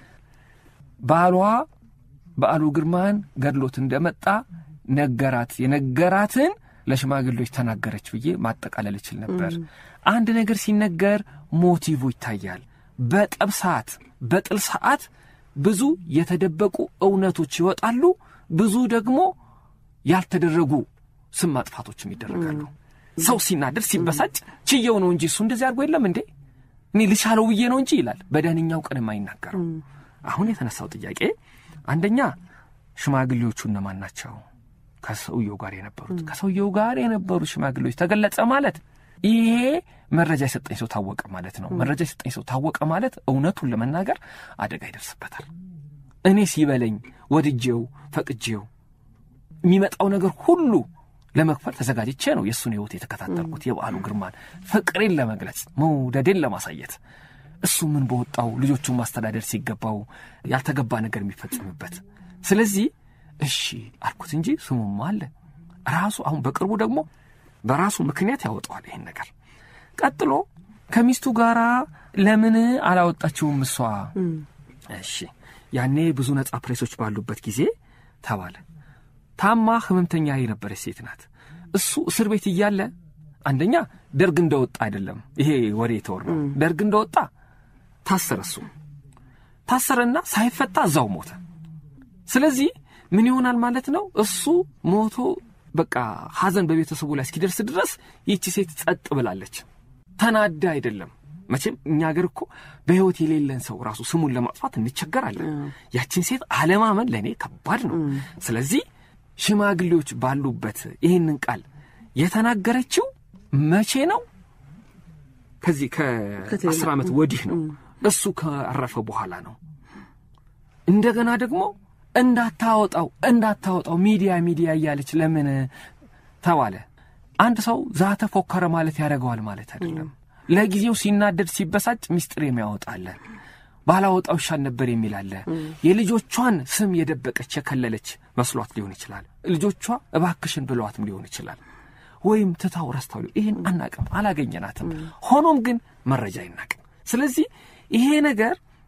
ባሏ በዓሉ ግርማን ገድሎት እንደመጣ ነገራት። የነገራትን ለሽማግሌዎች ተናገረች ብዬ ማጠቃለል እችል ነበር። አንድ ነገር ሲነገር ሞቲቭ ይታያል። በጠብ ሰዓት፣ በጥል ሰዓት ብዙ የተደበቁ እውነቶች ይወጣሉ። ብዙ ደግሞ ያልተደረጉ ስም ማጥፋቶችም ይደረጋሉ። ሰው ሲናደድ ሲበሳጭ ችየው ነው እንጂ እሱ እንደዚህ አድርጎ የለም እንዴ እኔ ልቻለው ብዬ ነው እንጂ ይላል። በደህንኛው ቀን የማይናገረው። አሁን የተነሳው ጥያቄ አንደኛ ሽማግሌዎቹ እነማን ናቸው? ከሰውየው ጋር የነበሩት ከሰውየው ጋር የነበሩት ሽማግሌዎች ተገለጸ ማለት ይሄ መረጃ የሰጠኝ ሰው ታወቀ ማለት ነው። መረጃ የሰጠኝ ሰው ታወቀ ማለት እውነቱን ለመናገር አደጋ ይደርስበታል። እኔ ሲበለኝ ወድጄው ፈቅጄው የሚመጣው ነገር ሁሉ ለመክፈል ተዘጋጅቼ ነው የእሱን ሕይወት የተከታተልኩት። የበዓሉ ግርማን ፍቅሬን ለመግለጽ መውደዴን ለማሳየት እሱ ምን በወጣው ልጆቹን ማስተዳደር ሲገባው ያልተገባ ነገር የሚፈጽምበት ስለዚህ እሺ አልኩት እንጂ ስሙማ አለ ራሱ አሁን በቅርቡ ደግሞ በራሱ ምክንያት ያወጣዋል ይሄን ነገር። ቀጥሎ ከሚስቱ ጋር ለምን አላወጣችውም እሷ? እሺ ያኔ ብዙ ነጻ ፕሬሶች ባሉበት ጊዜ ተባለ። ታማ ህመምተኛ የነበረች ሴት ናት። እሱ እስር ቤት እያለ አንደኛ ደርግ እንደወጣ አይደለም ይሄ ወሬ የተወራው። ደርግ እንደወጣ ታሰረ። እሱ ታሰረና ሳይፈታ እዛው ሞተ። ስለዚህ ምን ይሆናል ማለት ነው? እሱ ሞቶ በቃ ሐዘን በቤተሰቡ ላይ እስኪደርስ ድረስ ይቺ ሴት ጸጥ ብላለች። ተናዳ አይደለም። መቼም እኛ አገር እኮ በሕይወት የሌለን ሰው ራሱ ስሙን ለማጥፋት እንቸገራለን። ያችን ሴት አለማመን ለእኔ ከባድ ነው። ስለዚህ ሽማግሌዎች ባሉበት ይህንን ቃል የተናገረችው መቼ ነው? ከዚህ ከአስር ዓመት ወዲህ ነው። እሱ ካረፈ በኋላ ነው። እንደገና ደግሞ እንዳታወጣው እንዳታወጣው ሚዲያ ሚዲያ እያለች ለምን ተባለ? አንድ ሰው ዛተ ፎከረ ማለት ያደርገዋል ማለት አይደለም። ለጊዜው ሲናደድ ሲበሳጭ ሚስጥር የሚያወጣለ ባላወጣው ይሻል ነበር የሚል አለ። የልጆቿን ስም የደበቀች የከለለች መስሏት ሊሆን ይችላል። ልጆቿ እባክሽን ብለዋትም ሊሆን ይችላል። ወይም ትታው ረስታው ይህን አናቅም፣ አላገኘናትም። ሆኖም ግን መረጃ አይናቅም። ስለዚህ ይሄ ነገር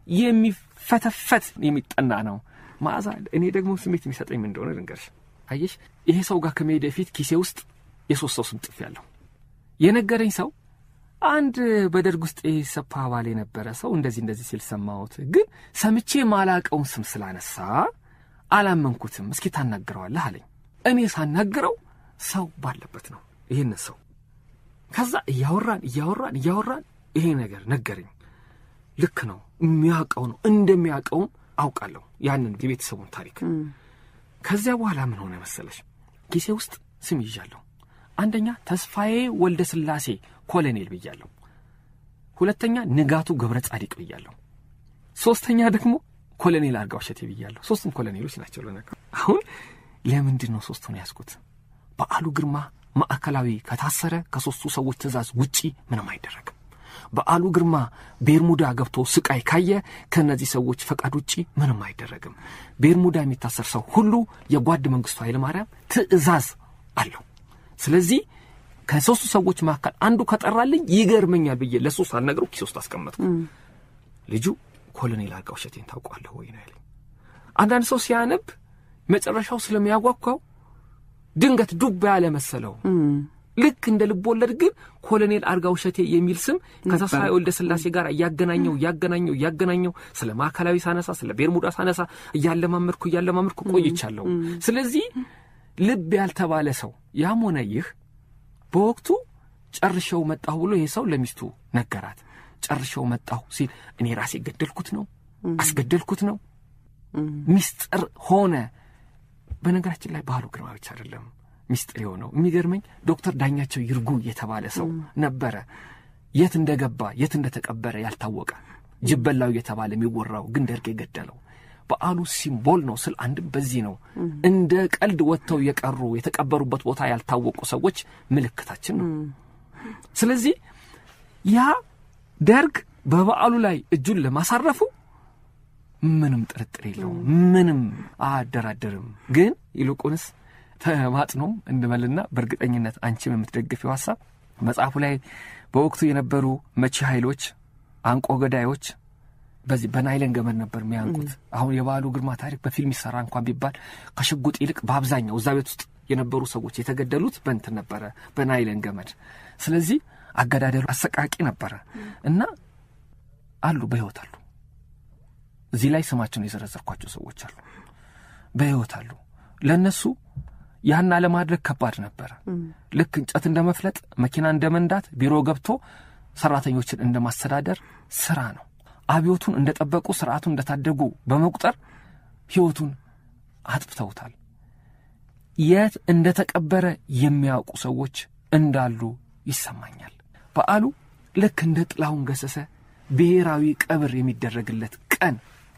የሚፈተፈት የሚጠና ነው። መዓዛ እኔ ደግሞ ስሜት የሚሰጠኝ ምን እንደሆነ ልንገርሽ። አየሽ ይሄ ሰው ጋር ከመሄድ በፊት ኪሴ ውስጥ የሶስት ሰው ስም ጽፍ ያለሁ የነገረኝ ሰው አንድ በደርግ ውስጥ የሰፓ አባል የነበረ ሰው እንደዚህ እንደዚህ ሲል ሰማሁት፣ ግን ሰምቼ ማላቀውን ስም ስላነሳ አላመንኩትም። እስኪ ታናግረዋለህ አለኝ። እኔ ሳናግረው ሰው ባለበት ነው ይህን ሰው ከዛ እያወራን እያወራን እያወራን ይሄ ነገር ነገረኝ። ልክ ነው የሚያውቀው ነው እንደሚያውቀውም አውቃለሁ ያንን የቤተሰቡን ታሪክ። ከዚያ በኋላ ምን ሆነ መሰለሽ ጊዜ ውስጥ ስም ይዣለሁ። አንደኛ ተስፋዬ ወልደ ስላሴ ኮሎኔል ብያለሁ። ሁለተኛ ንጋቱ ገብረ ጻዲቅ ብያለሁ። ሶስተኛ ደግሞ ኮሎኔል አርጋው እሸቴ ብያለሁ። ሶስቱም ኮሎኔሎች ናቸው። ለነገሩ አሁን ለምንድን ነው ሶስቱን ያዝኩት? በዓሉ ግርማ ማዕከላዊ ከታሰረ ከሦስቱ ሰዎች ትእዛዝ ውጪ ምንም አይደረግም። በዓሉ ግርማ ቤርሙዳ ገብቶ ስቃይ ካየ ከእነዚህ ሰዎች ፈቃድ ውጪ ምንም አይደረግም። ቤርሙዳ የሚታሰር ሰው ሁሉ የጓድ መንግስቱ ኃይለማርያም ትእዛዝ አለው። ስለዚህ ከሦስቱ ሰዎች መካከል አንዱ ከጠራልኝ ይገርመኛል ብዬ ለሱ ሳልነግረው ኪስ ውስጥ አስቀመጥኩ። ልጁ ኮሎኔል አርጋው እሸቴን ታውቋለህ ወይ ነው ያለኝ። አንዳንድ ሰው ሲያነብ መጨረሻው ስለሚያጓጓው ድንገት ዱብ ያለ መሰለው። ልክ እንደ ልብ ወለድ ግን ኮሎኔል አርጋው እሸቴ የሚል ስም ከተስፋዬ ወልደ ስላሴ ጋር እያገናኘው እያገናኘው እያገናኘው ስለ ማዕከላዊ ሳነሳ ስለ ቤርሙዳ ሳነሳ እያለማመድኩ እያለማመድኩ ቆይቻለሁ። ስለዚህ ልብ ያልተባለ ሰው ያም ሆነ ይህ በወቅቱ ጨርሸው መጣሁ ብሎ ይሄ ሰው ለሚስቱ ነገራት። ጨርሸው መጣሁ ሲል እኔ ራሴ ገደልኩት ነው አስገደልኩት ነው ሚስጥር ሆነ። በነገራችን ላይ ባህሉ ግርማ ብቻ አይደለም ሚስጥር የሆነው። የሚገርመኝ ዶክተር ዳኛቸው ይርጉ የተባለ ሰው ነበረ። የት እንደገባ የት እንደተቀበረ ያልታወቀ ጅበላው የተባለ የሚወራው ግን ደርግ የገደለው በዓሉ ሲምቦል ነው ስል አንድም በዚህ ነው። እንደ ቀልድ ወጥተው የቀሩ የተቀበሩበት ቦታ ያልታወቁ ሰዎች ምልክታችን ነው። ስለዚህ ያ ደርግ በበዓሉ ላይ እጁን ለማሳረፉ ምንም ጥርጥር የለውም፣ ምንም አያደራደርም። ግን ይልቁንስ ተማጥኖም እንበልና በእርግጠኝነት አንቺም የምትደግፊው ሀሳብ መጽሐፉ ላይ በወቅቱ የነበሩ መቺ ኃይሎች አንቆ ገዳዮች በዚህ በናይለን ገመድ ነበር የሚያንቁት። አሁን የበዓሉ ግርማ ታሪክ በፊልም ይሰራ እንኳን ቢባል ከሽጉጥ ይልቅ በአብዛኛው እዛ ቤት ውስጥ የነበሩ ሰዎች የተገደሉት በእንትን ነበረ፣ በናይለን ገመድ። ስለዚህ አገዳደሉ አሰቃቂ ነበረ እና አሉ በሕይወት አሉ። እዚህ ላይ ስማቸውን የዘረዘርኳቸው ሰዎች አሉ፣ በሕይወት አሉ። ለእነሱ ያን አለማድረግ ከባድ ነበረ። ልክ እንጨት እንደ መፍለጥ፣ መኪና እንደ መንዳት፣ ቢሮ ገብቶ ሰራተኞችን እንደ ማስተዳደር ስራ ነው። አብዮቱን እንደ ጠበቁ ስርዓቱን እንደታደጉ በመቁጠር ሕይወቱን አጥፍተውታል። የት እንደ ተቀበረ የሚያውቁ ሰዎች እንዳሉ ይሰማኛል። በዓሉ ልክ እንደ ጥላሁን ገሰሰ ብሔራዊ ቀብር የሚደረግለት ቀን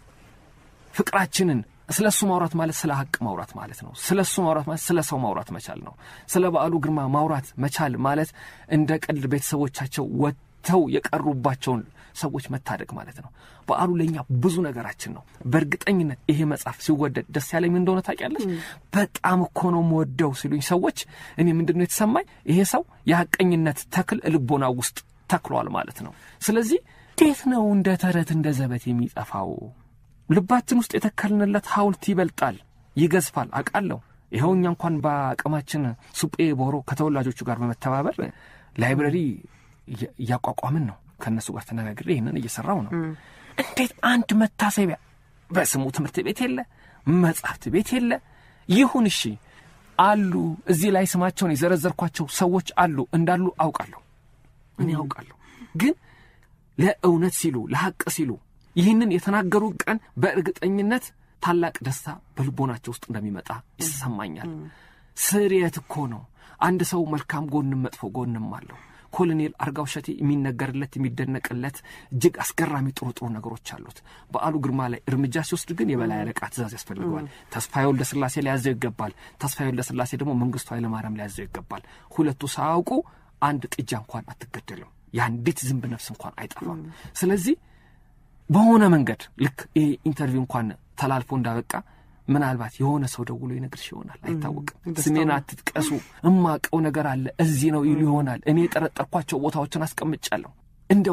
ፍቅራችንን ስለ እሱ ማውራት ማለት ስለ ሀቅ ማውራት ማለት ነው። ስለ እሱ ማውራት ማለት ስለ ሰው ማውራት መቻል ነው። ስለ በዓሉ ግርማ ማውራት መቻል ማለት እንደ ቀልድ ቤተሰቦቻቸው ወጥተው የቀሩባቸውን ሰዎች መታደግ ማለት ነው። በዓሉ ለእኛ ብዙ ነገራችን ነው። በእርግጠኝነት ይሄ መጽሐፍ ሲወደድ ደስ ያለኝ ምን እንደሆነ ታውቂያለሽ? በጣም እኮ ነው የምወደው ሲሉኝ ሰዎች እኔ ምንድን ነው የተሰማኝ? ይሄ ሰው የሐቀኝነት ተክል ልቦና ውስጥ ተክሏል ማለት ነው። ስለዚህ እንዴት ነው እንደ ተረት እንደ ዘበት የሚጠፋው? ልባችን ውስጥ የተከልንለት ሐውልት ይበልጣል፣ ይገዝፋል። አውቃለሁ። ይኸው እኛ እንኳን በአቅማችን ሱጴ ቦሮ ከተወላጆቹ ጋር በመተባበር ላይብረሪ እያቋቋምን ነው። ከእነሱ ጋር ተነጋግሬ ይህንን እየሰራው ነው። እንዴት አንድ መታሰቢያ በስሙ ትምህርት ቤት የለ፣ መጽሐፍት ቤት የለ። ይሁን እሺ፣ አሉ እዚህ ላይ ስማቸውን የዘረዘርኳቸው ሰዎች አሉ እንዳሉ አውቃለሁ፣ እኔ አውቃለሁ። ግን ለእውነት ሲሉ ለሐቅ ሲሉ ይህንን የተናገሩ ቀን በእርግጠኝነት ታላቅ ደስታ በልቦናቸው ውስጥ እንደሚመጣ ይሰማኛል። ስርየት እኮ ነው። አንድ ሰው መልካም ጎንም መጥፎ ጎንም አለው። ኮሎኔል አርጋው እሸቴ የሚነገርለት የሚደነቅለት እጅግ አስገራሚ ጥሩ ጥሩ ነገሮች አሉት። በዓሉ ግርማ ላይ እርምጃ ሲወስድ ግን የበላይ አለቃ ትእዛዝ ያስፈልገዋል። ተስፋዬ ወልደ ስላሴ ሊያዘው ይገባል። ተስፋዬ ወልደ ስላሴ ደግሞ መንግስቱ ኃይለማርያም ሊያዘው ይገባል። ሁለቱ ሳያውቁ አንድ ጥጃ እንኳን አትገደልም። የአንዲት ዝንብ ነፍስ እንኳን አይጠፋም። ስለዚህ በሆነ መንገድ ልክ ይሄ ኢንተርቪው እንኳን ተላልፎ እንዳበቃ ምናልባት የሆነ ሰው ደውሎ ይነግርሽ ይሆናል፣ አይታወቅም። ስሜን አትጥቀሱ፣ እማቀው ነገር አለ እዚህ ነው ይሉ ይሆናል። እኔ የጠረጠርኳቸው ቦታዎችን አስቀምጫለሁ። እንደው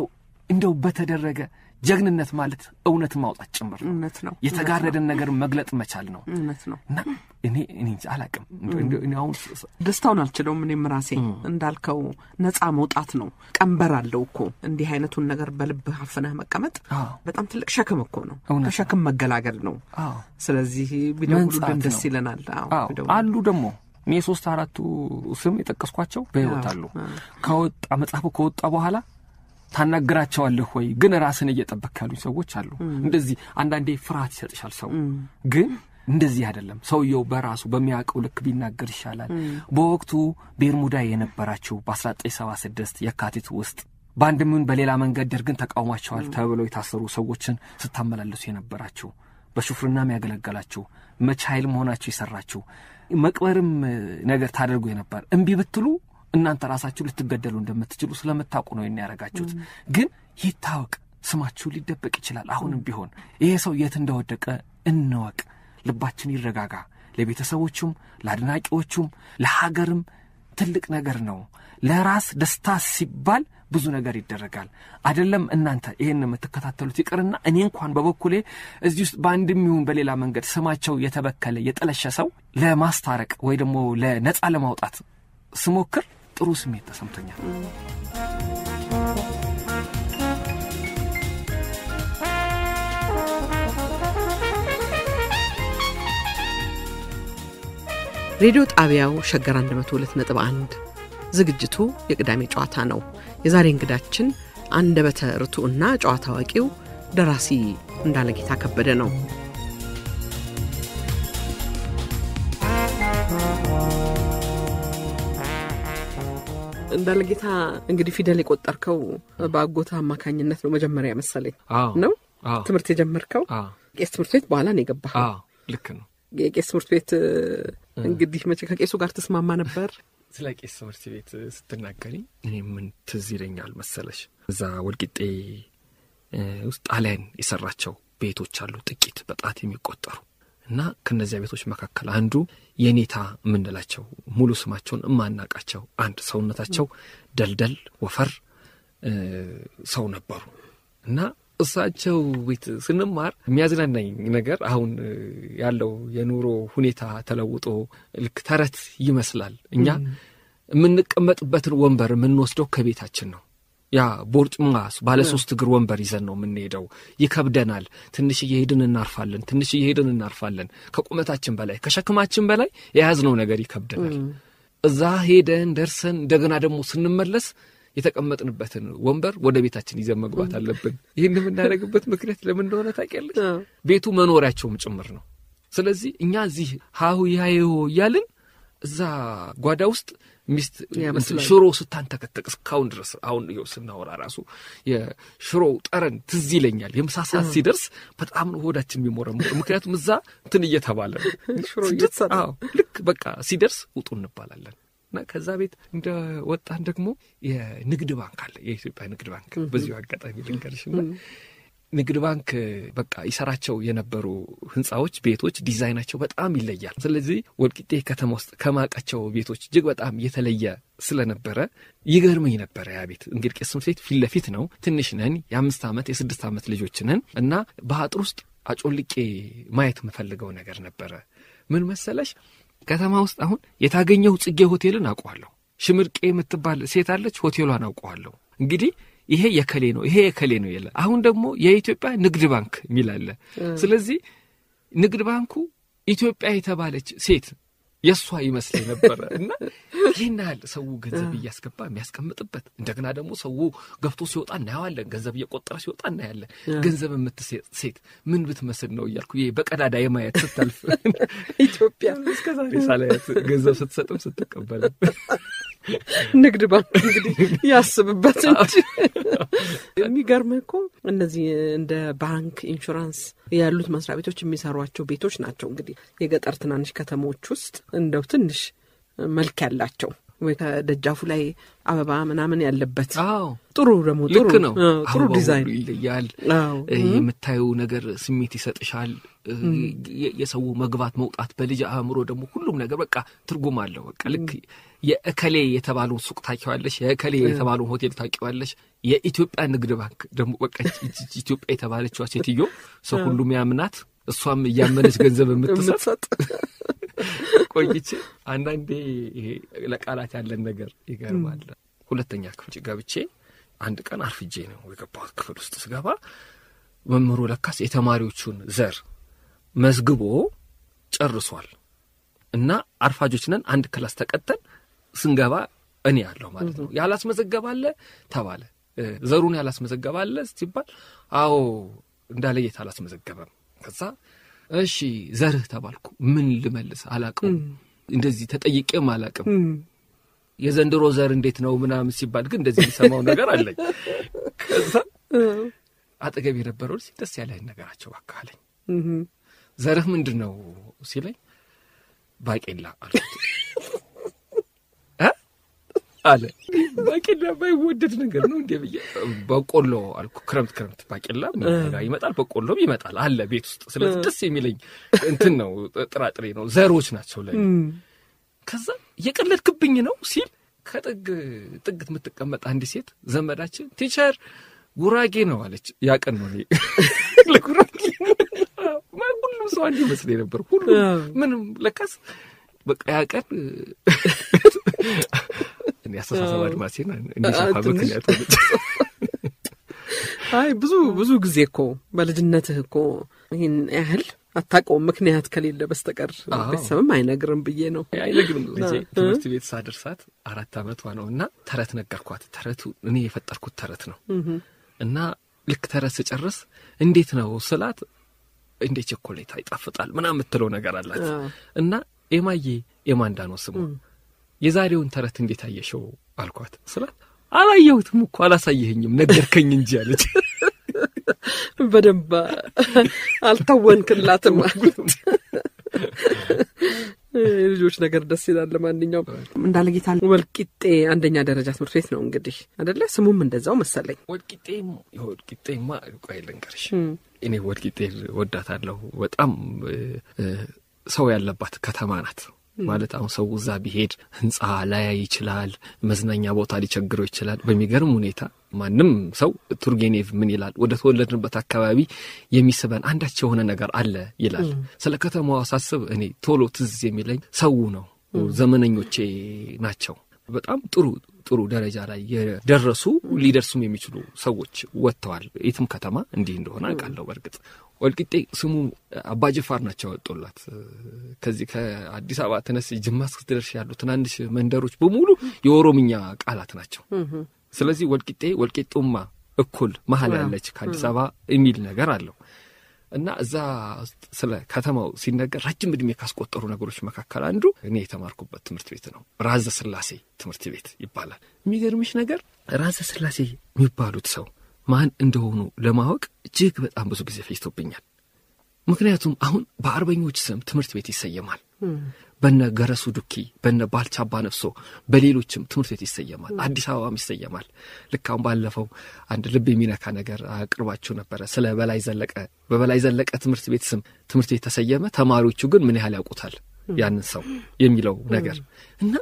እንደው በተደረገ ጀግንነት ማለት እውነት ማውጣት ጭምር ነው። እውነት ነው። የተጋረደን ነገር መግለጥ መቻል ነው እውነት ነው። እና እኔ እኔ እንጃ አላቅም እንደው እኔ አሁን ስ- ስ- ደስታውን አልችለውም። እኔም ራሴ እንዳልከው ነፃ መውጣት ነው። ቀንበር አለው እኮ እንዲህ አይነቱን ነገር በልብህ አፍነህ መቀመጥ አዎ። በጣም ትልቅ ሸክም እኮ ነው። እውነት ነው። ከሸክም መገላገል ነው። አዎ ስለዚህ ቢደውሉልን መንጻት ደስ ነው። ይለናል። አዎ አዎ ቢደውሉልን። አሉ ደግሞ እኔ ሶስት አራቱ ስም የጠቀስኳቸው በሕይወት አሉ። ከወጣ መጽሐፉ ከወጣ በኋላ ታናግራቸዋለህ ወይ ግን ራስን እየጠበቅ ያሉኝ ሰዎች አሉ። እንደዚህ አንዳንዴ ፍርሃት ይሰጥሻል ሰው ግን እንደዚህ አይደለም። ሰውየው በራሱ በሚያውቀው ልክ ቢናገር ይሻላል። በወቅቱ ቤርሙዳ የነበራችሁ በ1976 የካቲት ውስጥ በአንድም ይሁን በሌላ መንገድ ደርግን ተቃውሟቸዋል ተብለው የታሰሩ ሰዎችን ስታመላለሱ የነበራችሁ በሹፍርናም ያገለገላችሁ መቻ ኃይል መሆናችሁ የሰራችሁ መቅበርም እ, ነገር ታደርጉ የነበር እምቢ ብትሉ እናንተ ራሳችሁ ልትገደሉ እንደምትችሉ ስለምታውቁ ነው ይህን ያደረጋችሁት። ግን ይታወቅ፣ ስማችሁ ሊደበቅ ይችላል። አሁንም ቢሆን ይሄ ሰው የት እንደወደቀ እንወቅ። ልባችን ይረጋጋ። ለቤተሰቦቹም፣ ለአድናቂዎቹም፣ ለሀገርም ትልቅ ነገር ነው። ለራስ ደስታ ሲባል ብዙ ነገር ይደረጋል። አይደለም እናንተ ይህን የምትከታተሉት ይቅርና እኔ እንኳን በበኩሌ እዚህ ውስጥ በአንድም ይሁን በሌላ መንገድ ስማቸው የተበከለ የጠለሸ ሰው ለማስታረቅ ወይ ደግሞ ለነፃ ለማውጣት ስሞክር ጥሩ ስሜት ተሰምቶኛል። ሬዲዮ ጣቢያው ሸገር 102.1 ዝግጅቱ የቅዳሜ ጨዋታ ነው። የዛሬ እንግዳችን አንደበተ ርቱዕና ጨዋታ አዋቂው ደራሲ እንዳለጌታ ከበደ ነው። እንዳለጌታ እንግዲህ ፊደል የቆጠርከው በአጎታ አማካኝነት ነው መጀመሪያ መሰለኝ አዎ ነው አዎ ትምህርት የጀመርከው አዎ ቄስ ትምህርት ቤት በኋላ ነው የገባኸው። አዎ ልክ ነው። የቄስ ትምህርት ቤት እ፣ እንግዲህ መቼ ከቄሱ ጋር ትስማማ ነበር? ስለ ቄስ ትምህርት ቤት ስትናገሪ እኔ ምን ትዝ ይለኛል መሰለሽ፣ እዛ ወልቂጤ እ፣ ውስጥ ጣሊያን የሰራቸው ቤቶች አሉ ጥቂት በጣት የሚቆጠሩ እና ከነዚያ ቤቶች መካከል አንዱ የኔታ የምንላቸው ሙሉ ስማቸውን እማናቃቸው አንድ ሰውነታቸው ደልደል ወፈር እ፣ ሰው ነበሩ እና እሳቸው ቤት ስንማር የሚያዝናናኝ ነገር አሁን እ፣ ያለው የኑሮ ሁኔታ ተለውጦ ልክ ተረት ይመስላል። እኛ የምንቀመጥበትን ወንበር የምንወስደው ከቤታችን ነው። ያ ቦርጭማ ባለ ሶስት እግር ወንበር ይዘን ነው የምንሄደው። ይከብደናል። ትንሽ እየሄድን እናርፋለን፣ ትንሽ እየሄድን እናርፋለን። ከቁመታችን በላይ ከሸክማችን በላይ የያዝነው ነገር ይከብደናል። እዛ ሄደን ደርሰን እንደገና ደግሞ ስንመለስ የተቀመጥንበትን ወንበር ወደ ቤታችን ይዘን መግባት አለብን። ይህን የምናደርግበት ምክንያት ለምን እንደሆነ ታውቂያለሽ? ቤቱ መኖሪያቸውም ጭምር ነው። ስለዚህ እኛ እዚህ ሀሁ ያየሆ እያልን እዛ ጓዳ ውስጥ ሚስት ያመስላል። ሽሮ ስታንተከተቅ እስካሁን ድረስ አሁን ይኸው ስናወራ ራሱ የሽሮው ጠረን ትዝ ይለኛል። የምሳ ሰዓት ሲደርስ በጣም ነው ሆዳችን የሚሞረሞር። ምክንያቱም እዛ እንትን እየተባለ ነው ሽሮ ስድስት- እየተሰራ አዎ፣ ልክ በቃ ሲደርስ ውጡ እንባላለን። እና ከዛ ቤት እንደ ወጣን ደግሞ የንግድ ባንክ አለ፣ የኢትዮጵያ ንግድ ባንክ። በዚሁ አጋጣሚ ልንገርሽና ንግድ ባንክ በቃ ይሰራቸው የነበሩ ህንፃዎች፣ ቤቶች ዲዛይናቸው በጣም ይለያል። ስለዚህ ወልቂጤ ከተማ ውስጥ ከማውቃቸው ቤቶች እጅግ በጣም የተለየ ስለነበረ ይገርመኝ ነበረ። ያ ቤት እንግዲህ ቄስ ትምህርት ቤት ፊት ለፊት ነው። ትንሽ ነን፣ የአምስት ዓመት የስድስት ዓመት ልጆች ነን እና በአጥር ውስጥ አጮልቄ ማየት የምፈልገው ነገር ነበረ። ምን መሰለሽ ከተማ ውስጥ አሁን የታገኘው ጽጌ ሆቴልን አውቀዋለሁ። ሽምርቄ የምትባል ሴት አለች፣ ሆቴሏን አውቀዋለሁ። እንግዲህ ይሄ የከሌ ነው ይሄ የከሌ ነው የለ። አሁን ደግሞ የኢትዮጵያ ንግድ ባንክ የሚል አለ። ስለዚህ ንግድ ባንኩ ኢትዮጵያ የተባለች ሴት የእሷ ይመስለኝ ነበረ እና ይህን ያህል ሰው ገንዘብ እያስገባ የሚያስቀምጥበት እንደገና ደግሞ ሰው ገብቶ ሲወጣ እናየዋለን። ገንዘብ እየቆጠረ ሲወጣ እናያለን። ገንዘብ የምትሴጥ ሴት ምን ብትመስል ነው እያልኩ ይሄ በቀዳዳ የማየት ስታልፍ ኢትዮጵያ እስከዛሬ ሳላያት ገንዘብ ስትሰጥም ስትቀበልም ንግድ ባንክ እንግዲህ ያስብበት እንጂ የሚገርምህ እኮ እነዚህ እንደ ባንክ፣ ኢንሹራንስ ያሉት መስሪያ ቤቶች የሚሰሯቸው ቤቶች ናቸው። እንግዲህ የገጠር ትናንሽ ከተሞች ውስጥ እንደው ትንሽ መልክ ያላቸው ወይ ከደጃፉ ላይ አበባ ምናምን ያለበት አዎ ጥሩ ደግሞ ጥሩ ልክ ነው። አዎ፣ ጥሩ አበባው ዲዛይን ሁሉ ይለያል። አዎ። እ፣ የምታየው ነገር ስሜት ይሰጥሻል። እ፣ የ- የሰው መግባት መውጣት በልጅ አእምሮ ደግሞ ሁሉም ነገር በቃ ትርጉም አለው። በቃ ልክ የእከሌ የተባለውን ሱቅ ታውቂዋለሽ፣ የእከሌ የተባለውን ሆቴል ታውቂዋለሽ። የኢትዮጵያ ንግድ ባንክ ደግሞ በቃ ይቺ- ይቺ ኢትዮጵያ የተባለችዋ ሴትዮ ሰው ሁሉም ያምናት እሷም እያመነች ገንዘብ የምትሰጥ የምትሰጥ ቆይቼ አንዳንዴ ይሄ ለቃላት ያለን ነገር ይገርማል። ሁለተኛ ክፍል ገብቼ አንድ ቀን አርፍጄ ነው የገባሁት። ክፍል ውስጥ ስገባ መምህሩ ለካስ የተማሪዎቹን ዘር መዝግቦ ጨርሷል እና አርፋጆች ነን አንድ ክላስ ተቀጠን ስንገባ እኔ ያለሁ ማለት ነው። ያላስመዘገባለ ተባለ። እ፣ ዘሩን ያላስመዘገባለ ሲባል አዎ እንዳለየት አላስመዘገበም። ከዛ እሺ ዘርህ ተባልኩ። ምን ልመልስ አላቅም። እንደዚህ ተጠይቄም አላቅም። የዘንድሮ ዘር እንዴት ነው ምናምን ሲባል ግን እንደዚህ የሚሰማው ነገር አለኝ። ከዛ አጠገብ የነበረው ልጅ ደስ ያለህን ነገራቸው እባክህ አለኝ። ዘርህ ምንድን ነው ሲለኝ ባቄላ አልኩት። እ? አለ ባቄላ ባይወደድ ነገር ነው እንዴ ብዬ በቆሎ አልኩ። ክረምት ክረምት ባቄላ ይመጣል፣ በቆሎም ይመጣል አለ ቤት ውስጥ። ስለዚህ ደስ የሚለኝ እንትን ነው ጥራጥሬ ነው ዘሮች ናቸው ለኔ። ከዛ እየቀለድክብኝ ነው ሲል ከጥግ ጥግ የምትቀመጥ አንዲት ሴት ዘመዳችን ቲቸር ጉራጌ ነው አለች። ያቀን ነው እኔ ለጉራጌ ሁሉም ሰው አንድ ይመስለኝ ነበር። ሁሉ ምንም ለካስ በቃ ያቀን እኔ አስተሳሰብ አድማሴን እንዲሰፋ ምክንያት ሆነች። አይ ብዙ ብዙ ጊዜ እኮ በልጅነትህ እኮ ይህን ያህል አታውቀውም ምክንያት ከሌለ በስተቀር አዎ። ቤተሰብም አይነግርም ብዬ ነው። አይነግርም ልጄ እ? ትምህርት ቤት ሳደርሳት አራት ዓመቷ ነው እና ተረት ነገርኳት። ተረቱ እኔ የፈጠርኩት ተረት ነው እና ልክ ተረት ስጨርስ እንዴት ነው ስላት እንዴ ቸኮሌታ ይጣፍጣል ምናምን የምትለው ነገር አላት አዎ። እና ኤማዬ ኤማንዳ ነው ስሟ የዛሬውን ተረት እንዴት አየሽው አልኳት ስላት አላየሁትም እኮ አላሳየኸኝም ነገርከኝ እንጂ አለች በደንብ አልታወንክላትም። የልጆች ነገር ደስ ይላል። ለማንኛውም እንዳለ ጌታ ወልቂጤ አንደኛ ደረጃ ትምህርት ቤት ነው እንግዲህ አደለ? ስሙም እንደዛው መሰለኝ። ወልቂጤም ወልቂጤማ ቆይ ልንገርሽ እኔ ወልቂጤ ወዳታለሁ በጣም እ፣ እ፣ ሰው ያለባት ከተማ ናት ማለት አሁን ሰው እዛ ቢሄድ ህንፃ ላያይ ይችላል መዝናኛ ቦታ ሊቸግረው ይችላል በሚገርም ሁኔታ ማንም ሰው ቱርጌኔቭ ምን ይላል ወደ ተወለድንበት አካባቢ የሚስበን አንዳች የሆነ ነገር አለ ይላል ስለ ከተማዋ ሳስብ እኔ ቶሎ ትዝ የሚለኝ ሰው ነው ዘመነኞቼ ናቸው በጣም ጥሩ ጥሩ ደረጃ ላይ የደረሱ ሊደርሱም የሚችሉ ሰዎች ወጥተዋል። የትም ከተማ እንዲህ እንደሆነ አውቃለሁ። በእርግጥ ወልቂጤ ስሙ አባጅፋር ናቸው ያወጡላት። ከዚህ ከአዲስ አበባ ተነስ ጅማ እስክትደርሽ ያሉ ትናንሽ መንደሮች በሙሉ የኦሮምኛ ቃላት ናቸው። ስለዚህ ወልቂጤ ወልቂጡማ እኩል መሀል ያለች ከአዲስ አበባ የሚል ነገር አለው እና እዛ ውስጥ ስለ ከተማው ሲነገር ረጅም ዕድሜ ካስቆጠሩ ነገሮች መካከል አንዱ እኔ የተማርኩበት ትምህርት ቤት ነው። ራዘ ስላሴ ትምህርት ቤት ይባላል። የሚገርምሽ ነገር ራዘ ስላሴ የሚባሉት ሰው ማን እንደሆኑ ለማወቅ እጅግ በጣም ብዙ ጊዜ ፈጅቶብኛል። ምክንያቱም አሁን በአርበኞች ስም ትምህርት ቤት ይሰየማል። በነ ገረሱ ዱኪ፣ በነ ባልቻ አባ ነፍሶ፣ በሌሎችም ትምህርት ቤት ይሰየማል። አዲስ አበባም ይሰየማል። ልክ አሁን ባለፈው አንድ ልብ የሚነካ ነገር አቅርባችሁ ነበረ ስለ በላይ ዘለቀ። በበላይ ዘለቀ ትምህርት ቤት ስም ትምህርት ቤት ተሰየመ። ተማሪዎቹ ግን ምን ያህል ያውቁታል ያንን ሰው የሚለው ነገር እና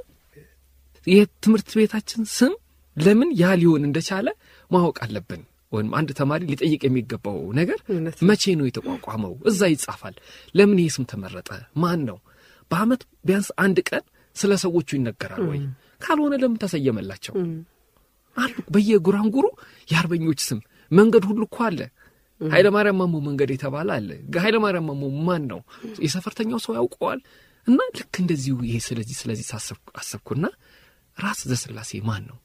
የትምህርት ቤታችን ስም ለምን ያ ሊሆን እንደቻለ ማወቅ አለብን። ወይም አንድ ተማሪ ሊጠይቅ የሚገባው ነገር እውነት መቼ ነው የተቋቋመው? እዛ ይጻፋል። ለምን ይህ ስም ተመረጠ? ማን ነው? በዓመት ቢያንስ አንድ ቀን ስለ ሰዎቹ ይነገራል ወይ? ካልሆነ ለምን ተሰየመላቸው? አሉ በየጉራንጉሩ የአርበኞች ስም መንገድ ሁሉ እኮ አለ። ኃይለ ማርያም ማሞ መንገድ የተባለ አለ። ኃይለ ማርያም ማሞ ማን ነው? የሰፈርተኛው ሰው ያውቀዋል። እና ልክ እንደዚሁ ይሄ ስለዚህ ስለዚህ ሳሰብኩ- አሰብኩና ራስ ዘስላሴ ማን ነው